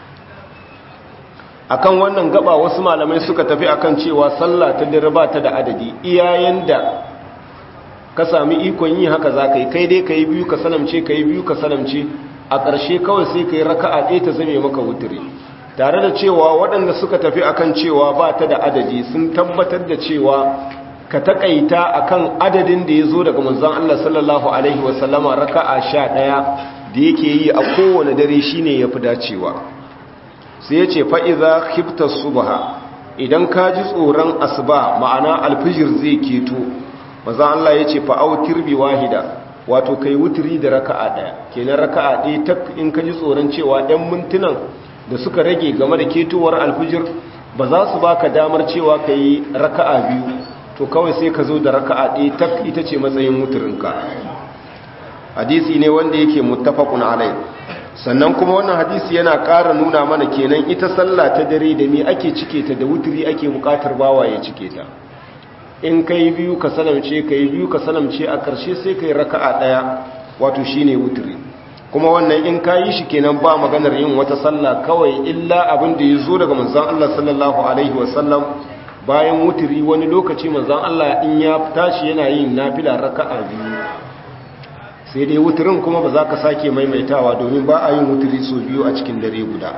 Speaker 1: akan wannan gaba wasu malamai suka tafi akan cewa sallah ta dare ba ta da adadi iyayen da ka sami ikon yi haka za ka yi kai dai ka yi biyu ka salamce ka yi biyu ka salamce a ƙarshe kawai sai ka yi raka'a ɗaya ta zame maka wuturi tare da cewa waɗanda suka tafi akan cewa ba ta da adadi sun tabbatar da cewa ka taƙaita akan adadin da ya zo daga manzon Allah sallallahu alaihi wasallama raka'a sha ɗaya da yake yi a kowane dare shine ya fi dacewa sai ya ce fa'iza khifta subha idan ka ji tsoron asuba ma'ana alfijir zai keto maza Allah ya ce fa'autir bi wahida wato kai wuturi da raka'a ɗaya kenan raka'a ɗaya ta in ka ji tsoron cewa ɗan mintunan da suka rage game da ketowar alfijir ba za su baka damar cewa ka yi raka'a biyu to kawai sai ka zo da raka'a ɗaya ta ita ce matsayin wuturinka hadisi ne wanda yake muttafaqun alai sannan kuma wannan hadisi yana ƙara nuna mana kenan ita sallah ta dare da me ake cike ta da wuturi ake buƙatar bawa ya cike ta in kai biyu ka salamce kai biyu ka salamce a ƙarshe sai kai raka'a ɗaya wato shine wuturi kuma wannan in ka yi shi kenan ba maganar yin wata sallah kawai illa abin da ya zo daga manzon Allah sallallahu alaihi wasallam bayan wuturi wani lokaci manzon Allah in ya tashi yana yin nafila raka'a biyu sai dai wuturin kuma ba za ka sake maimaitawa domin ba a yin wuturi so biyu a cikin dare guda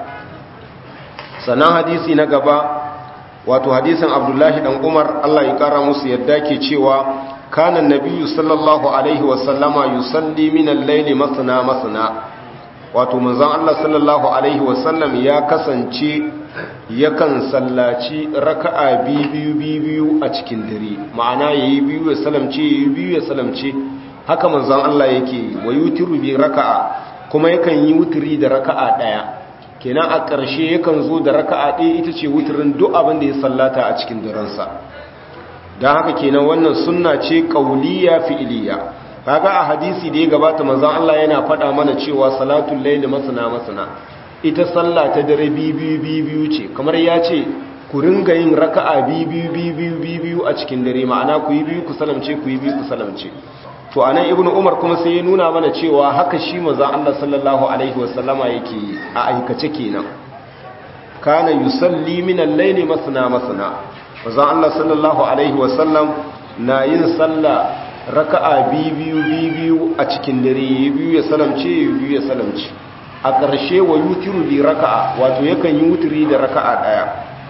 Speaker 1: sannan hadisi na gaba wato hadisin abdullahi dan umar allah ya kara musu yadda ke cewa kanan nabiyu sallallahu alaihi wasallama yusalli min al-layli masna masna wato manzon allah sallallahu alaihi wasallam ya kasance yakan sallaci raka'a biyu biyu a cikin dare ma'ana yayi biyu ya salamce yayi biyu ya salamce haka manzon Allah yake wa yutiru bi raka'a kuma yakan yi wutiri da raka'a daya kenan a ƙarshe yakan zo da raka'a ɗaya ita ce wutirin duk abin da ya sallata a cikin daransa don haka kenan wannan sunna ce qauliyya fi'liya kaga a hadisi da ya gabata manzon Allah yana faɗa mana cewa salatul layli masana masana ita sallah ta dare biyu biyu ce kamar ya ce ku ringa yin raka'a biyu biyu biyu a cikin dare ma'ana ku yi biyu ku salamce ku yi biyu ku salamce to anan ibnu umar kuma sai ya nuna mana cewa haka shi manzon Allah sallallahu alaihi wasallama yake a aikace kenan kana yusalli min al-layli masna masna manzon Allah sallallahu alaihi wasallam na yin sallah raka'a biyu biyu a cikin dare biyu ya salamce biyu ya salamce a ƙarshe wa yutiru bi raka'a wato yakan yi wutiri da raka'a daya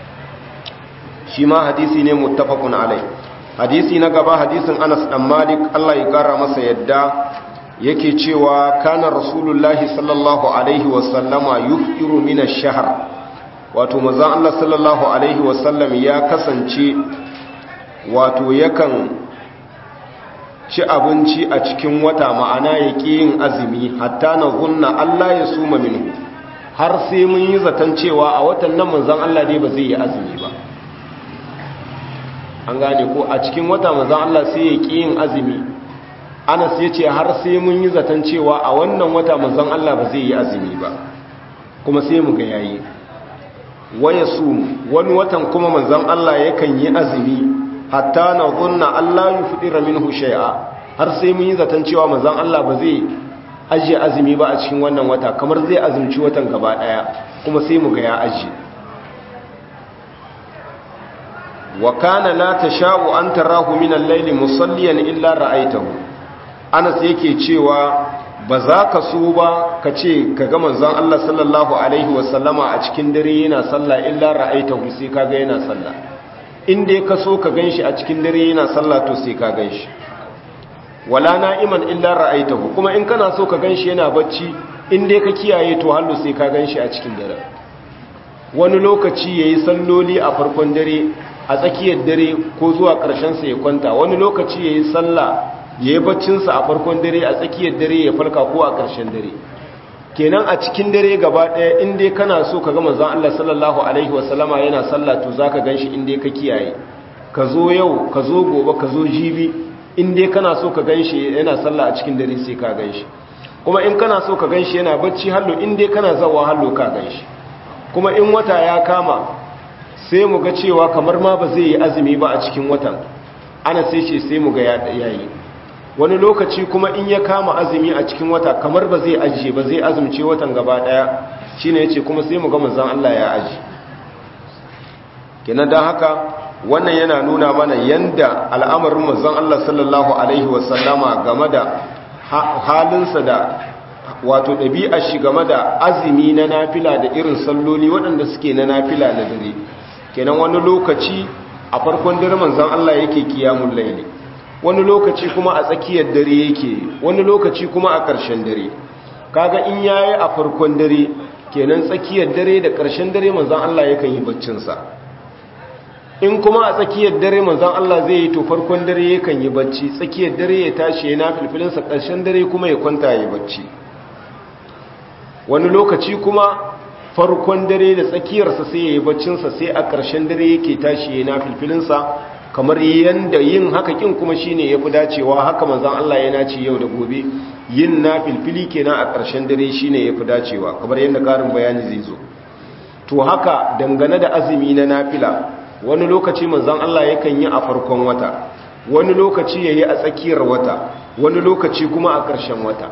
Speaker 1: shi ma hadisi ne muttafaqun alaihi hadisi na gaba hadisin anas dan malik allah ya kara masa yadda yake cewa kana rasulullahi sallallahu alaihi wasallama yufiru min ash-shahr wato manzon allah sallallahu alaihi wasallam ya kasance wato yakan ci abinci a cikin wata ma'ana yake yin azumi hatta na gunna allah ya suma minhu har sai mun yi zaton cewa a watan nan manzon allah dai ba zai yi azumi ba an gane ko a cikin wata manzon Allah sai ya ƙi yin azumi Anas ya ce har sai mun yi zaton cewa a wannan wata manzon Allah ba zai yi azumi ba kuma sai mu ga yayi waya su wani watan kuma manzon Allah yakan yi azumi hatta na zunna Allah yufdira minhu shay'a har sai mun yi zaton cewa manzon Allah ba zai ajiye azumi ba a cikin wannan wata kamar zai azumci watan gaba daya kuma sai mu ga ya ajiye wa kana la tasha'u an tarahu min al-layli musalliyan illa ra'aytahu Anas yake cewa ba za ka so ba ka ce ka ga manzon Allah sallallahu alaihi wasallama a cikin dare yana sallah illa ra'aytahu sai kaga yana sallah in dai ka so ka ganshi a cikin dare yana sallah to sai ka ganshi wala na'iman illa ra'aytahu kuma in kana so ka ganshi yana bacci in dai ka kiyaye to hallo sai ka ganshi a cikin dare wani lokaci yayi salloli a farkon dare a tsakiyar dare ko zuwa ƙarshen sa ya kwanta wani lokaci yayi sallah yayi baccin sa a farkon dare a tsakiyar dare ya farka ko a ƙarshen dare kenan a cikin dare gaba ɗaya in dai kana so ka ga manzon Allah sallallahu alaihi wasallama yana sallah to zaka ganshi in dai ka kiyaye ka zo yau ka zo gobe ka zo jibi in dai kana so ka ganshi yana sallah a cikin dare sai ka ganshi kuma in kana so ka ganshi yana bacci hallo in dai kana zawa hallo ka ganshi kuma in wata ya kama sai mu ga cewa kamar ma ba zai yi azumi ba a cikin watan ana sai ce sai mu ga yayi wani lokaci kuma in ya kama azumi a cikin wata kamar ba zai ajiye ba zai azumce watan gaba daya shine yace kuma sai mu ga manzon Allah ya aji kenan dan haka wannan yana nuna mana yanda al'amarin manzon Allah sallallahu alaihi wasallama game da halinsa da wato ɗabi'ar shi game da azumi na nafila da irin salloli waɗanda suke na nafila na dare kenan wani lokaci a farkon dare manzon Allah yake kiyamun laili wani lokaci kuma a tsakiyar dare yake wani lokaci kuma a ƙarshen dare kaga in yayi a farkon dare kenan tsakiyar dare da ƙarshen dare manzon Allah yakan yi baccin sa in kuma a tsakiyar dare manzon Allah zai yi to farkon dare yakan yi bacci tsakiyar dare ya tashi yana filfilin sa ƙarshen dare kuma ya kwanta ya bacci wani lokaci kuma farkon dare da tsakiyarsa sai ya yi baccinsa sai a ƙarshen dare yake tashi yana filfilinsa kamar yadda yin haka kin kuma shine yafi dacewa haka manzon Allah ya nace yau da gobe yin nafilfili kenan a ƙarshen dare shine yafi dacewa kamar yadda karin bayani zai zo to haka dangane da azumi na nafila wani lokaci manzon Allah yakan yi a farkon wata wani lokaci yayi a tsakiyar wata wani lokaci kuma a ƙarshen wata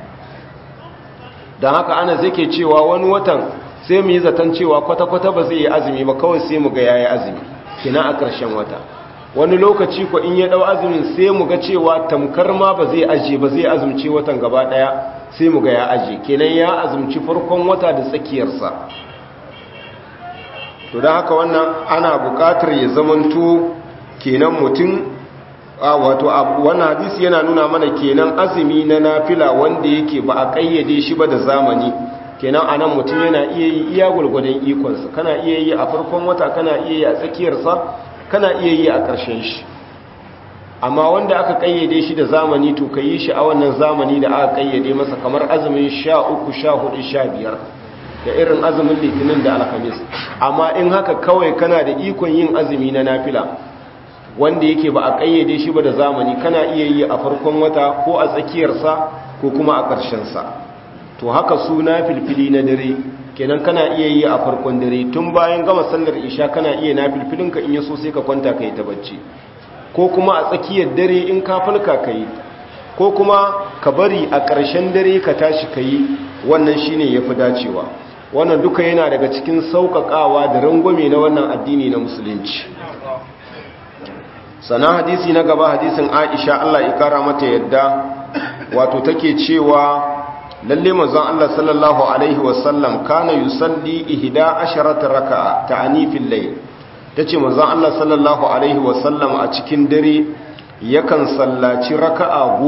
Speaker 1: dan haka ana zake cewa wani watan sai mu yi zaton cewa kwata-kwata ba zai yi azumi ba kawai sai mu ga yayi azumi kina a ƙarshen wata wani lokaci ko in ya dau azumin sai mu ga cewa tamkar ma ba zai aje ba zai azumci watan gaba daya sai mu ga ya aje kenan ya azumci farkon wata da tsakiyarsa to don haka wannan ana buƙatar ya zamanto kenan mutum a wato wannan hadisi yana nuna mana kenan azumi na nafila wanda yake ba a kayyade shi ba da zamani kenan anan mutum yana iya yi iya gulgudan ikonsa kana iya yi a farkon wata kana iya yi a tsakiyarsa kana iya yi a ƙarshen shi amma wanda aka kayyade shi da zamani to ka yi shi a wannan zamani da aka kayyade masa kamar azumin sha uku sha hudu sha biyar da irin azumin litinin da alhamis amma in haka kawai kana da ikon yin azumi na nafila wanda yake ba a kayyade shi ba da zamani kana iya yi a farkon wata ko a tsakiyarsa ko kuma a ƙarshensa to haka suna filfili na dare kenan kana iya yi a farkon dare tun bayan gama sallar isha kana iya na filfilinka in yaso sai ka kwanta ka yi ta bacci ko kuma a tsakiyar dare in ka falka ka yi ko kuma ka bari a ƙarshen dare ka tashi ka yi wannan shine ya fi dacewa wannan duka yana daga cikin sauƙaƙawa da rangwame na wannan addini na musulunci sana hadisi na gaba hadisin aisha allah ya kara mata yadda wato take cewa lalle manzon Allah sallallahu alaihi wasallam kana yusalli ihda asharata raka'a ta'ani fil layl tace manzon Allah sallallahu alaihi wasallam a cikin dare yakan sallaci raka'a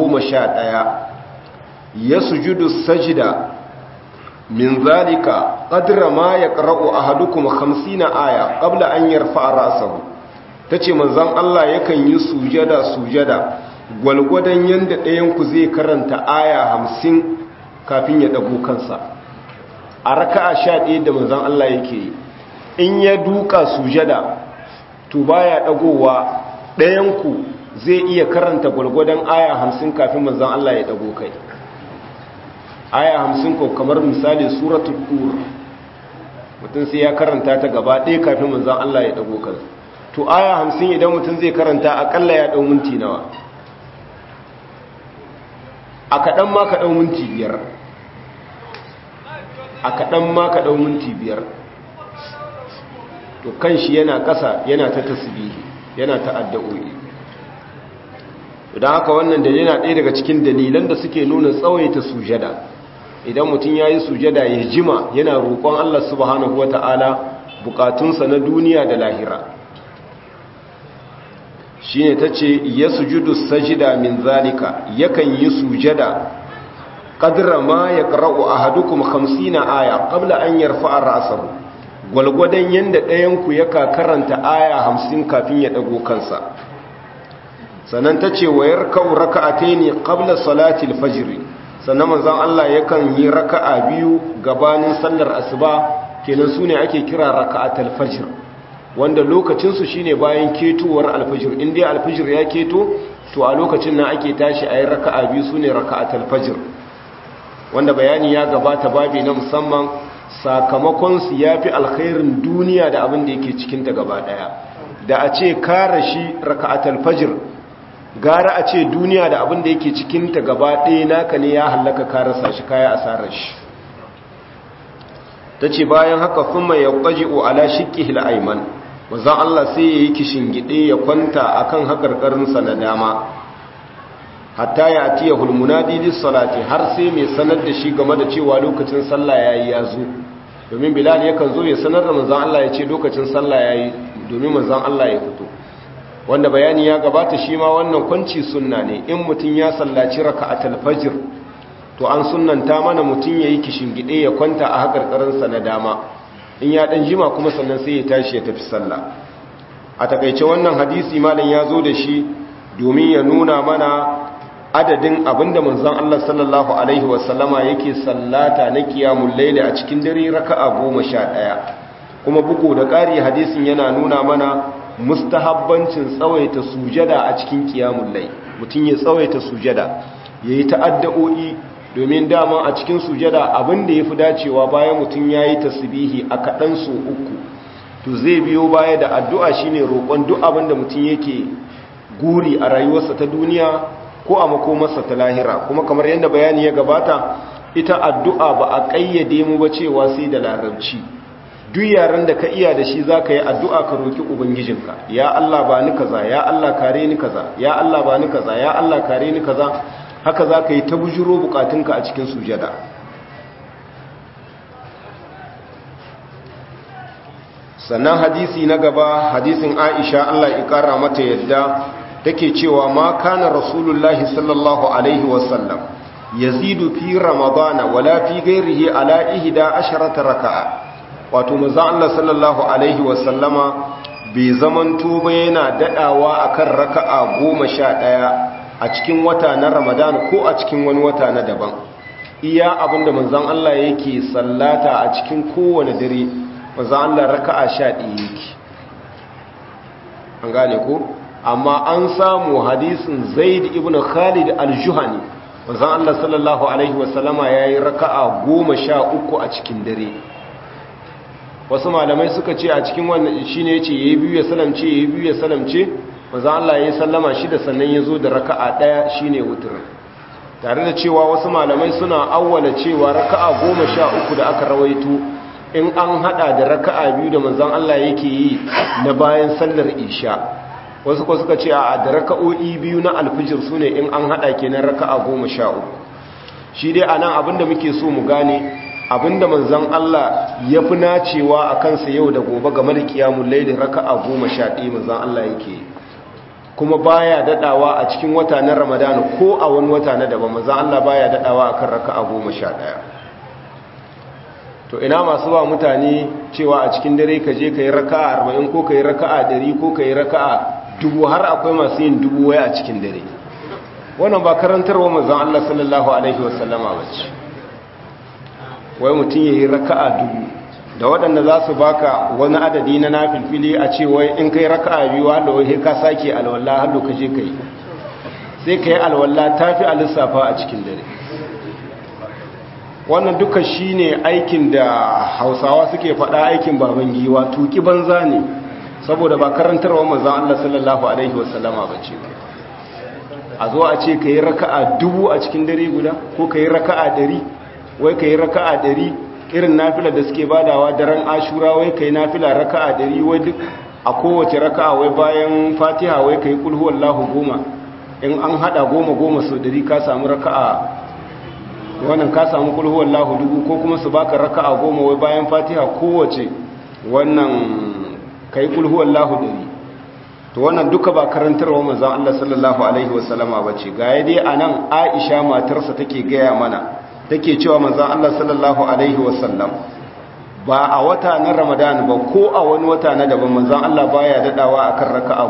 Speaker 1: 11 ya sujudu sajda min zalika qadra ma yaqra'u ahadukum 50 aya qabla an yarfa'a ra'sahu tace manzon Allah yakan yi sujada sujada gwalgwadon yanda ɗayan ku zai karanta aya 50 kafin ya dago kansa a raka'a sha ɗaya da manzan Allah yake yi in ya duka sujada to baya dagowa ɗayanku zai iya karanta gwalgwadon aya hamsin kafin manzan Allah ya ɗago kai aya hamsin ko kamar misali suratul tur mutum sai ya karanta ta gaba ɗaya kafin manzan Allah ya ɗago kai to aya hamsin idan mutum zai karanta akalla ya ɗau minti nawa a kaɗan ma ka ɗau minti biyar a kaɗan ma ka ɗau minti biyar to kan shi yana ƙasa yana ta tasbihi yana ta addu'o'i idan haka wannan da yana ɗaya daga cikin dalilan da suke nuna tsawaita sujada idan mutum ya yi sujada ya jima yana roƙon Allah subhanahu wa ta'ala bukatunsa na duniya da lahira shi ne ta ce ya sujudu sajida min zalika yakan yi sujada ƙadira ma ya ƙara'u a hadukum hamsina aya ƙabla an yarfa a ra'asaru gwalgwadon yadda ɗayanku yaka karanta aya hamsin kafin ya ɗago kansa sannan ta ce wayar kawo raka'a ta ne ƙabla salatil fajiri sannan manzan Allah yakan yi raka'a biyu gabanin sallar asuba kenan su ne ake kira raka'atul fajr wanda lokacinsu shine bayan ketowar alfajir in dai alfajir ya keto to a lokacin nan ake tashi a yi raka'a biyu su ne raka'atul fajr wanda bayani ya gabata babi na musamman sakamakonsu ya fi alkhairin duniya da abin da yake cikinta gaba daya da a ce kara shi raka'atul fajr gara a ce duniya da abin da yake cikinta gaba ɗaya naka ne ya hallaka karasa shi kaya asarar shi ta ce bayan haka kuma ya ƙwaji'o ala shiƙi hil'aiman wazan Allah sai ya yi kishingiɗe ya kwanta a kan haƙarƙarinsa na dama hatta ya ati ya hulmuna didis salati har sai mai sanar da shi game da cewa lokacin sallah ya yi ya zo domin bilal yakan zo ya sanar da manzan Allah ya ce lokacin sallah ya yi domin manzan Allah ya fito wanda bayani ya gabata shi ma wannan kwanci sunna ne in mutum ya sallaci raka'atul fajr to an sunnanta mana mutum yayi gide ya kwanta a hakarkarinsa na dama in ya dan jima kuma sannan sai ya tashi ya tafi sallah a takeice wannan hadisi malam ya zo da shi domin ya nuna mana adadin abinda manzon Allah sallallahu alaihi wasallama yake sallata na qiyamul layli a cikin dare raka'a 11 kuma bugu da ƙari hadisin yana nuna mana mustahabbancin tsawaita sujada a cikin kiyamun lai mutum ya tsawaita sujada ya yi ta'adda'o'i domin dama a cikin sujada abin da ya fi dacewa bayan mutum ya yi tasbihi a kaɗan so uku to zai biyo baya da addu'a shine roƙon duk abin da mutum yake guri a rayuwarsa ta duniya ko a makomarsa ta lahira kuma kamar yadda bayani ya gabata ita addu'a ba a ƙayyade mu ba cewa sai da larabci duk yaren da ka iya da shi za ka yi addu'a ka roƙi ubangijinka ya Allah ba ni kaza ya Allah kare ni kaza ya Allah ba ni kaza ya Allah kare ni kaza haka za ka yi ta bujiro bukatunka a cikin sujada sannan hadisi na gaba hadisin aisha Allah ya ƙara mata yadda take cewa ma kana rasulullahi sallallahu alaihi wasallam yazidu fi ramadana wala fi gairihi ala ihda asharata raka'a wato manzo Allah sallallahu alaihi wasallama bai zamanto ba yana dadawa akan raka'a 11 a cikin wata na Ramadan ko a cikin wani wata na daban iya abinda manzon Allah yake sallata a cikin kowane dare manzo Allah raka'a 11 yake an gane ko amma an samu hadisin Zaid ibn Khalid al-Juhani manzo Allah sallallahu alaihi wasallama yayi raka'a 13 a cikin dare wasu malamai suka ce a cikin wannan shine yace yayi biyu ya salamce yayi biyu ya salamce manzo Allah yayi sallama shi da sannan yazo da raka'a daya shine wutr tare da cewa wasu malamai suna awwala cewa raka'a 13 da aka rawaito in an hada da raka'a biyu da manzon Allah yake yi na bayan sallar isha wasu ko suka ce a da raka'o'i biyu na alfijir sune in an hada kenan raka'a 13 shi dai anan abinda muke so mu gane abinda manzan Allah ya fi nacewa a kansa yau da gobe game da kiyamun laili raka'a goma sha ɗaya manzan Allah yake kuma baya daɗawa a cikin wata na ramadan ko a wani wata na daban manzan Allah baya daɗawa a kan raka'a goma sha ɗaya to ina masu ba mutane cewa a cikin dare ka je ka yi raka'a arba'in ko ka yi raka'a ɗari ko ka yi raka'a dubu har akwai masu yin dubu waya a cikin dare wannan ba karantarwa manzan Allah sallallahu alaihi wasallama ba ce wai mutum ya yi raka'a dubu da waɗanda za su baka wani adadi na nafilfili a ce wai in kai raka'a biyu hallo wai ka sake alwala hallo ka je kai sai ka yi alwala tafi a lissafa a cikin dare wannan duka shine aikin da hausawa suke faɗa aikin baban giwa tuki banza ne saboda ba karantarwa manzon Allah sallallahu alaihi wasallama bace ba a zo a ce ka yi raka'a dubu a cikin dare guda ko ka yi raka'a ɗari wai ka yi raka'a ɗari irin nafila da suke badawa daren ashura wai ka yi nafila raka'a ɗari wai duk a kowace raka'a wai bayan fatiha wai ka yi kulhuwar lahu goma in an haɗa goma goma sau ɗari ka samu raka'a wannan ka samu kulhuwar lahu dubu ko kuma su baka raka'a goma wai bayan fatiha kowace wannan ka yi kulhuwar lahu ɗari to wannan duka ba karantarwa manzon Allah sallallahu alaihi wasallama bace ga dai anan Aisha matarsa take gaya mana take cewa manzon Allah sallallahu alaihi wasallam ba a wata na Ramadan ba ko a wani wata na daban manzon Allah baya dadawa akan raka'a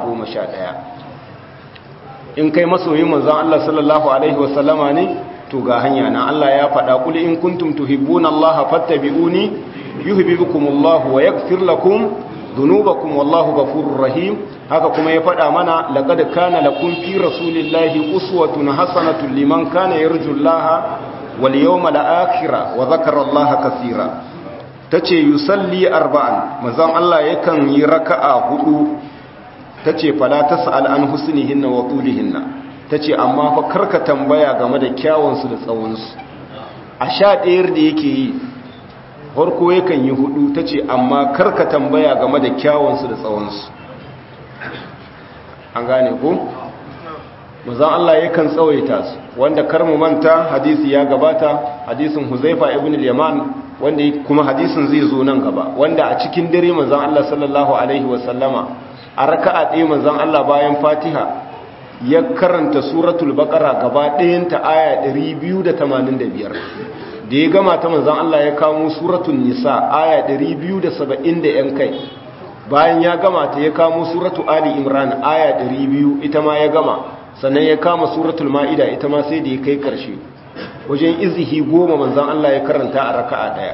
Speaker 1: 11 in kai masoyin manzon Allah sallallahu alaihi wasallama ne to ga hanya na Allah ya faɗa kul in kuntum tuhibbuna Allah fattabi'uni yuhibbukumullahu wa yaghfir lakum dhunubakum wallahu ghafurur rahim haka kuma ya faɗa mana laqad kana lakum fi rasulillahi uswatun hasanatun liman kana yarjullaha wal yawmal akhir wa dhakara allaha kaseera tace yusalli arba'an manzon Allah yakan yi raka'a hudu tace fala tasal an husnihinna wa tulihinna tace amma fa karka tambaya game da kyawun su da tsawon su a sha ɗayar da yake yi farko yakan yi hudu tace amma karka tambaya game da kyawun su da tsawon su an gane ku mazan Allah yakan tsawaita su wanda kar mu manta hadisi ya gabata hadisin Huzaifa ibn al-Yaman wanda kuma hadisin zai zo nan gaba wanda a cikin dare mazan Allah sallallahu alaihi wasallama a raka'a ɗaya mazan Allah bayan Fatiha ya karanta suratul baqara gaba ɗayanta aya 285 da ya gama ta manzan Allah ya kamo suratul nisa aya 270 da yan kai bayan ya gama ta ya kamo suratu ali imran aya 200 ita ma ya gama sannan ya kama suratul ma'ida ita ma sai da ya kai karshe wajen izihi goma manzan Allah ya karanta a raka'a daya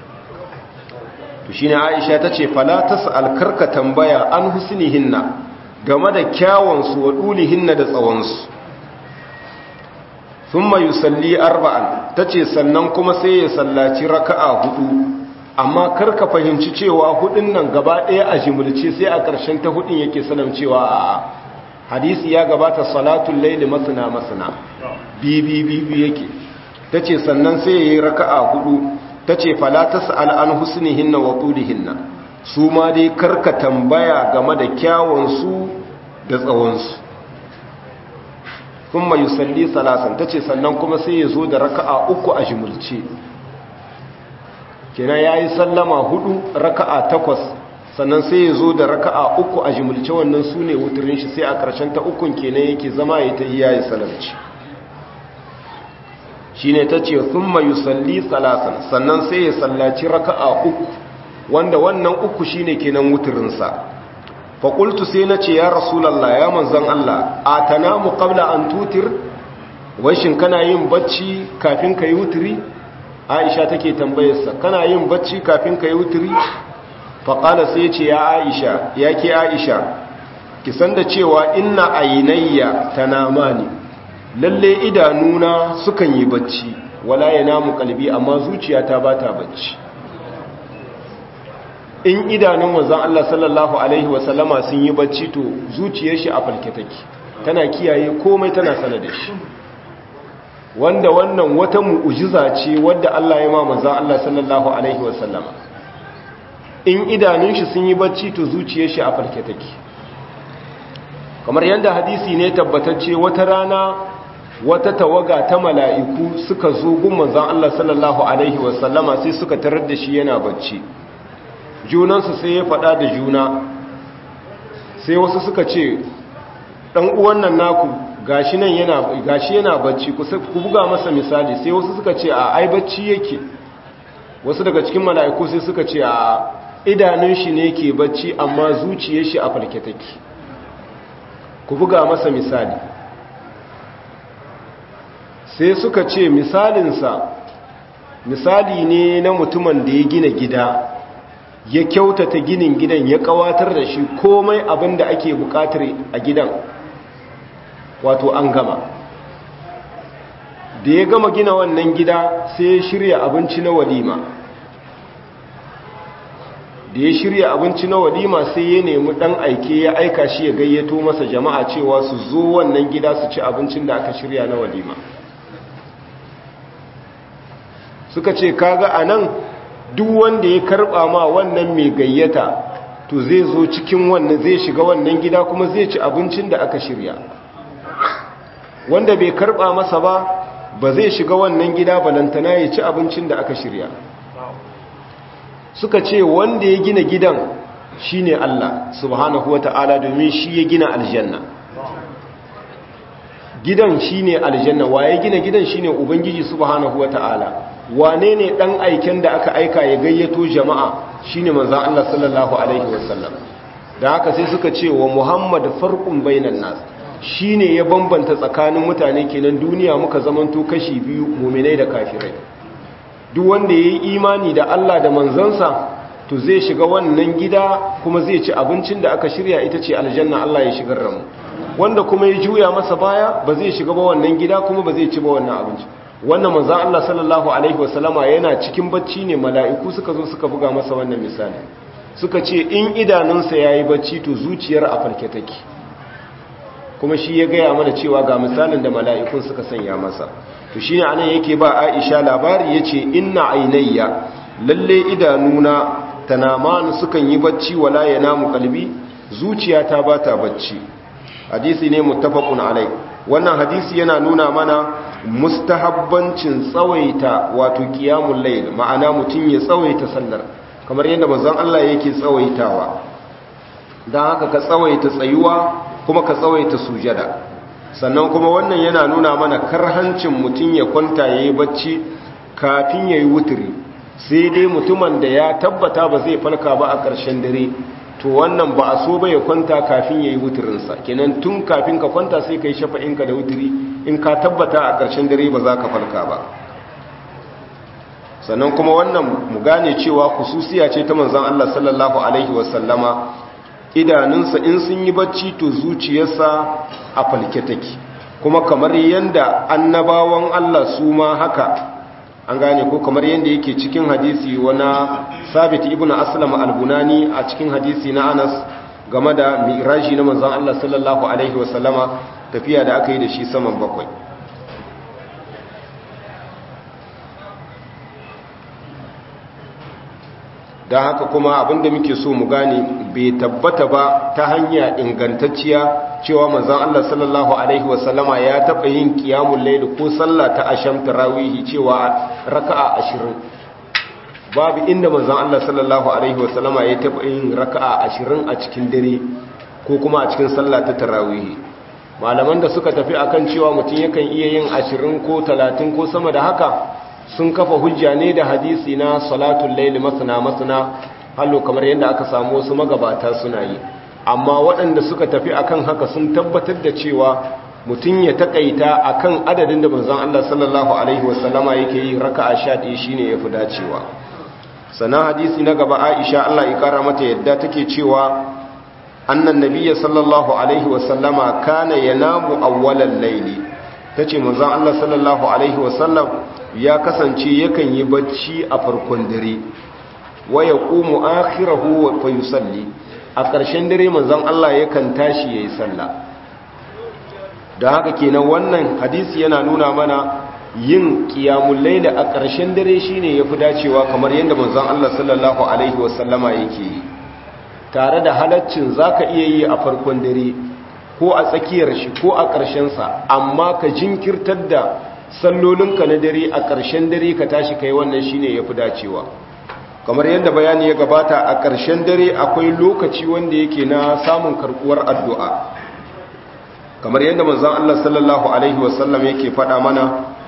Speaker 1: to shine Aisha tace fala tasal karka tambaya an husnihinna game da kyawun su wa dulihinna da tsawon su thumma yusalli arba'an tace sannan kuma sai ya sallaci raka'a hudu amma kar ka fahimci cewa hudun nan gaba ɗaya a jimulce sai a ƙarshen ta hudun yake salam cewa a hadisi ya gabata salatul laili masana masana bibi bibi yake tace sannan sai yayi raka'a hudu tace fala tasal an husnihinna wa tulihinna su ma dai karka tambaya game da kyawun su da tsawon su kuma yusalli salasan tace sannan kuma sai ya zo da raka'a uku a jimulce kenan ya yi sallama hudu raka'a takwas sannan sai ya zo da raka'a uku a jimulce wannan su ne wuturin shi sai a ƙarshen ta ukun kenan yake zama ya ta iya yi salamci shi ne ta ce sun mayu salli salasan sannan sai ya sallaci raka'a uku wanda wannan uku shi ne kenan wuturinsa faƙultu sai na ce ya rasulallah ya manzan Allah a tana mu ƙabla an tutir washin kana yin bacci kafin ka yi wuturi aisha take tambayarsa kana yin bacci kafin ka yi wuturi faƙala sai ce ya aisha ya ke aisha ki san da cewa inna ainayya ta nama ne lalle idanuna sukan yi bacci wala ya namu kalbi amma zuciyata ba ta bacci in idanun wanzan Allah sallallahu Alaihi wasallama sun yi bacci to zuciyar shi a falke take tana kiyaye komai tana sana da shi wanda wannan wata mu'ujiza ce wadda Allah ya ma manzan Allah sallallahu alaihi wasallama in idanun shi sun yi bacci to zuciyar shi a farke take kamar yadda hadisi ne tabbatacce wata rana wata tawaga ta mala'iku suka zo gun manzan Allah sallallahu alaihi wasallama sai suka tarar da shi yana bacci junansu sai ya faɗa da juna sai wasu suka ce ɗan uwan nan naku gashi nan yana gashi yana bacci ku buga masa misali sai wasu suka ce a ai bacci yake wasu daga cikin mala'iku sai suka ce a idanun shi ne ke bacci amma zuciyar shi a farke take ku buga masa misali sai suka ce misalinsa misali ne na mutumin da ya gina gida ya kyautata ginin gidan ya kawatar da shi komai abin da ake bukatar a gidan wato an gama da ya gama gina wannan gida sai ya shirya abinci na walima da ya shirya abinci na walima sai ya nemi dan aike ya aika shi ya gayyato masa jama'a cewa su zo wannan gida su ci abincin da aka shirya na walima suka ce kaga anan duk wanda ya karba ma wannan mai gayyata to zai zo cikin wannan zai shiga wannan gida kuma zai ci abincin da aka shirya wanda bai karba masa ba ba zai shiga wannan gida balantana ya ci abincin da aka shirya suka ce wanda ya gina gidan shine Allah subhanahu wata'ala domin shi ya gina aljanna gidan shine aljanna waye gina gidan shine ubangiji subhanahu wata'ala wane ne dan aiken da aka aika ya gayyato jama'a shine manzon Allah sallallahu alaihi wasallam da haka sai suka ce wa Muhammad farqun bainan nas shine ya bambanta tsakanin mutane kenan duniya muka zamanto kashi biyu mu'minai da kafirai duk wanda yayi imani da Allah da manzansa to zai shiga wannan gida kuma zai ci abincin da aka shirya ita ce aljanna Allah ya shigar da mu wanda kuma ya juya masa baya ba zai shiga ba wannan gida kuma ba zai ci ba wannan abinci wannan manzo Allah sallallahu alaihi wasallama yana cikin bacci ne mala'iku suka zo suka buga masa wannan misali suka ce in idanunsa yayi bacci to zuciyar a farke take kuma shi ya gaya mana cewa ga misalin da mala'ikun suka sanya masa to shine anan yake ba Aisha labari yace inna ainayya lalle idanuna tanamanu sukan yi bacci wala yanamu qalbi zuciyata ba ta bacci hadisi ne muttafaqun alai wannan hadisi yana nuna mana mustahabbancin tsawaita wato qiyamul layl ma'ana mutun ya tsawaita sallar kamar yadda manzon Allah yake tsawaitawa dan haka ka tsawaita tsayuwa kuma ka tsawaita sujada sannan kuma wannan yana nuna mana karhancin mutun ya kwanta yayi bacci kafin yayi wuturi sai dai mutumin da ya tabbata ba zai falka ba a ƙarshen dare to wannan ba a so ba ya kwanta kafin ya yi wuturinsa kenan tun kafin ka kwanta sai ka yi shafa'inka da wuturi in ka tabbata a ƙarshen dare ba za ka falka ba sannan kuma wannan mu gane cewa kususiya ce ta manzan Allah sallallahu alaihi wasallama idanunsa in sun yi bacci to zuciyarsa a falke take kuma kamar yadda annabawan Allah su ma haka an gane ko kamar yadda yake cikin hadisi wana sabit ibn aslam al-bunani a cikin hadisi na anas game da miraji na manzon Allah sallallahu alaihi wasallama tafiya da aka yi da shi saman bakwai don haka kuma abinda muke so mu gane bai tabbata ba ta hanya ingantacciya cewa manzon Allah sallallahu alaihi wasallama ya taɓa yin qiyamul layl ko sallah ta asham tarawihi cewa raka'a 20 babu inda manzon Allah sallallahu alaihi wasallama ya taɓa yin raka'a 20 a cikin dare ko kuma a cikin sallah ta tarawihi malaman da suka tafi akan cewa mutum yakan iya yin 20 ko 30 ko sama da haka sun kafa hujja ne da hadisi na salatul layl masna masna hallo kamar yadda aka samu wasu magabata suna yi amma waɗanda suka tafi akan haka sun tabbatar da cewa mutum ya takaita akan adadin da manzon Allah sallallahu alaihi wasallama yake yi raka'a 11 shine yafi dacewa sanan hadisi na gaba Aisha Allah ya kara mata yadda take cewa annan nabiyyi sallallahu alaihi wasallama kana yanamu awwalal layli tace manzon Allah sallallahu alaihi wasallam ya kasance yakan yi bacci a farkon dare wa yaqumu akhirahu fa yusalli a ƙarshen dare manzon Allah yakan tashi yayi sallah da haka kenan wannan hadisi yana nuna mana yin qiyamul layl a ƙarshen dare shine yafi dacewa kamar yadda manzon Allah sallallahu alaihi wasallama yake yi tare da halaccin zaka iya yi a farkon dare ko a tsakiyar shi ko a ƙarshen sa amma ka jinkirtar da sallolinka na dare a ƙarshen dare ka tashi kai wannan shine yafi dacewa kamar yadda bayani ya gabata a ƙarshen dare akwai lokaci wanda yake na samun karkuwar addu'a kamar yadda manzon Allah sallallahu alaihi wasallam yake faɗa mana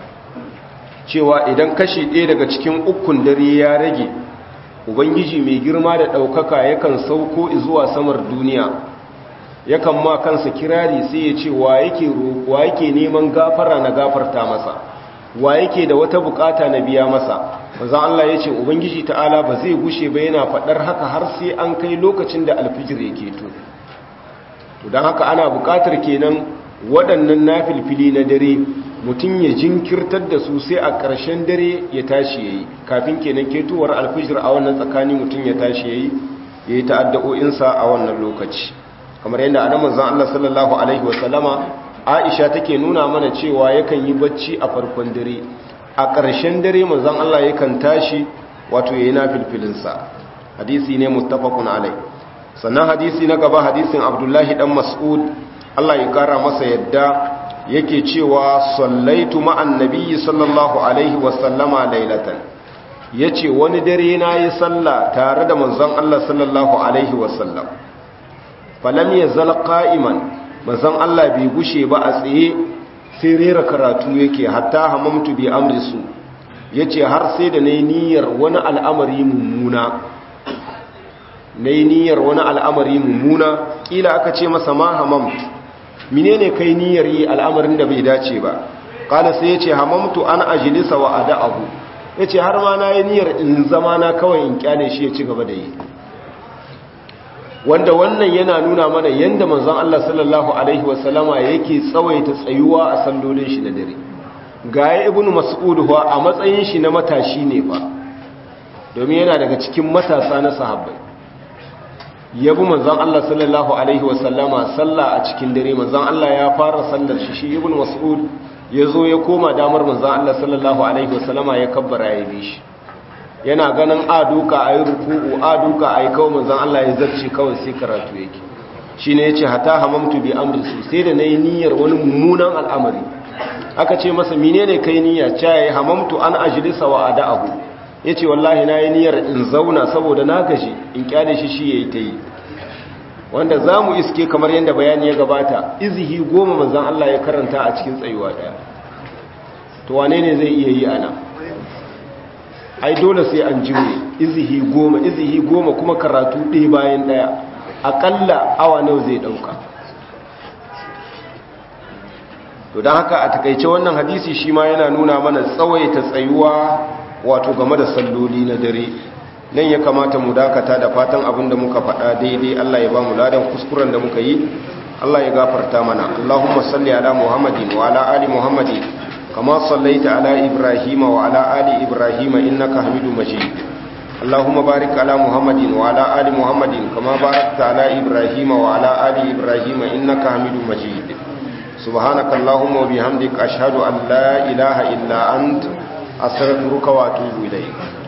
Speaker 1: cewa idan kashi ɗaya daga cikin ukun dare ya rage ubangiji mai girma da ɗaukaka yakan sauko zuwa samar duniya yakan ma kansa kirari sai ya ce wa yake wa yake neman gafara na gafarta masa wa yake da wata bukata na biya masa manzon Allah ya ce ubangiji ta'ala ba zai gushe ba yana faɗar haka har sai an kai lokacin da alfijir yake to to don haka ana bukatar kenan waɗannan nafilfili na dare mutum ya jinkirtar da su sai a ƙarshen dare ya tashi ya yi kafin kenan ketowar alfijir a wannan tsakani mutum ya tashi ya yi ya yi ta'adda'o'insa a wannan lokaci kamar yadda ana manzan Allah sallallahu Alaihi wasallama aisha take nuna mana cewa yakan yi bacci a farkon dare a ƙarshen dare manzan Allah yakan tashi wato ya yi na filfilinsa hadisi ne mustafakun alai sannan hadisi na gaba hadisin abdullahi dan mas'ud Allah ya kara masa yadda yake cewa sallaitu ma'an nabiyyi sallallahu alaihi wasallama lailatan yace wani dare na yi sallah tare da manzon Allah sallallahu alaihi wasallam falam yazal qa'iman manzon Allah bai gushe ba a tsaye sai rera karatu yake hatta hamamtu bi amrisu yace har sai da nayi niyyar wani al'amari mummuna nayi niyyar wani al'amari mummuna kila aka ce masa ma hamamtu menene kai niyyar yi al'amarin da bai dace ba kala sai yace hamamtu an ajlisa wa ada'ahu yace har ma nayi niyyar in zama na kawai in kyale shi ya ci gaba da yi wanda wannan yana nuna mana yanda manzon Allah sallallahu alaihi wasallama yake tsawaita tsayuwa a sallolin shi na dare gaya ibnu mas'ud huwa a matsayin shi na matashi ne fa domin yana daga cikin matasa na sahabbai yabi manzon Allah sallallahu alaihi wasallama sallah a cikin dare manzon Allah ya fara sallar shi shi ibn mas'ud yazo ya koma damar manzon Allah sallallahu alaihi wasallama ya kabbara ya bi shi yana ganin a duka ayi ruku'u a duka ayi kawai manzon Allah ya zarce kawai sai karatu yake shine yace hata hamamtu bi amri su sai da nayi niyyar wani mummunan al'amari aka ce masa menene kai niyya caye hamamtu an ajlisa wa ada'ahu ya ce wallahi na yi niyyar in zauna saboda na gaji in kyale shi shi ya yi ta yi wanda za mu iske kamar yadda bayani ya gabata izihi goma manzan Allah ya karanta a cikin tsayuwa daya to wane ne zai iya yi ana ai dole sai an jimre izihi goma izihi goma kuma karatu ɗaya bayan ɗaya aƙalla awa nau zai ɗauka to don haka a takaice wannan hadisi shi ma yana nuna mana tsawaita tsayuwa wato game da salloli na dare nan ya kamata mu dakata da fatan abin da muka faɗa daidai Allah ya ba mu ladan kuskuren da muka yi Allah ya gafarta mana Allahumma salli ala Muhammadin wa ala ali Muhammadin kama sallaita ala Ibrahim wa ala ali Ibrahim innaka Hamidum Majid Allahumma barik ala Muhammadin wa ala ali Muhammadin kama barakta ala Ibrahim wa ala ali Ibrahim innaka Hamidum Majid subhanaka Allahumma wa bihamdika ashhadu an la ilaha illa anta astaghfiruka wa atubu ilayk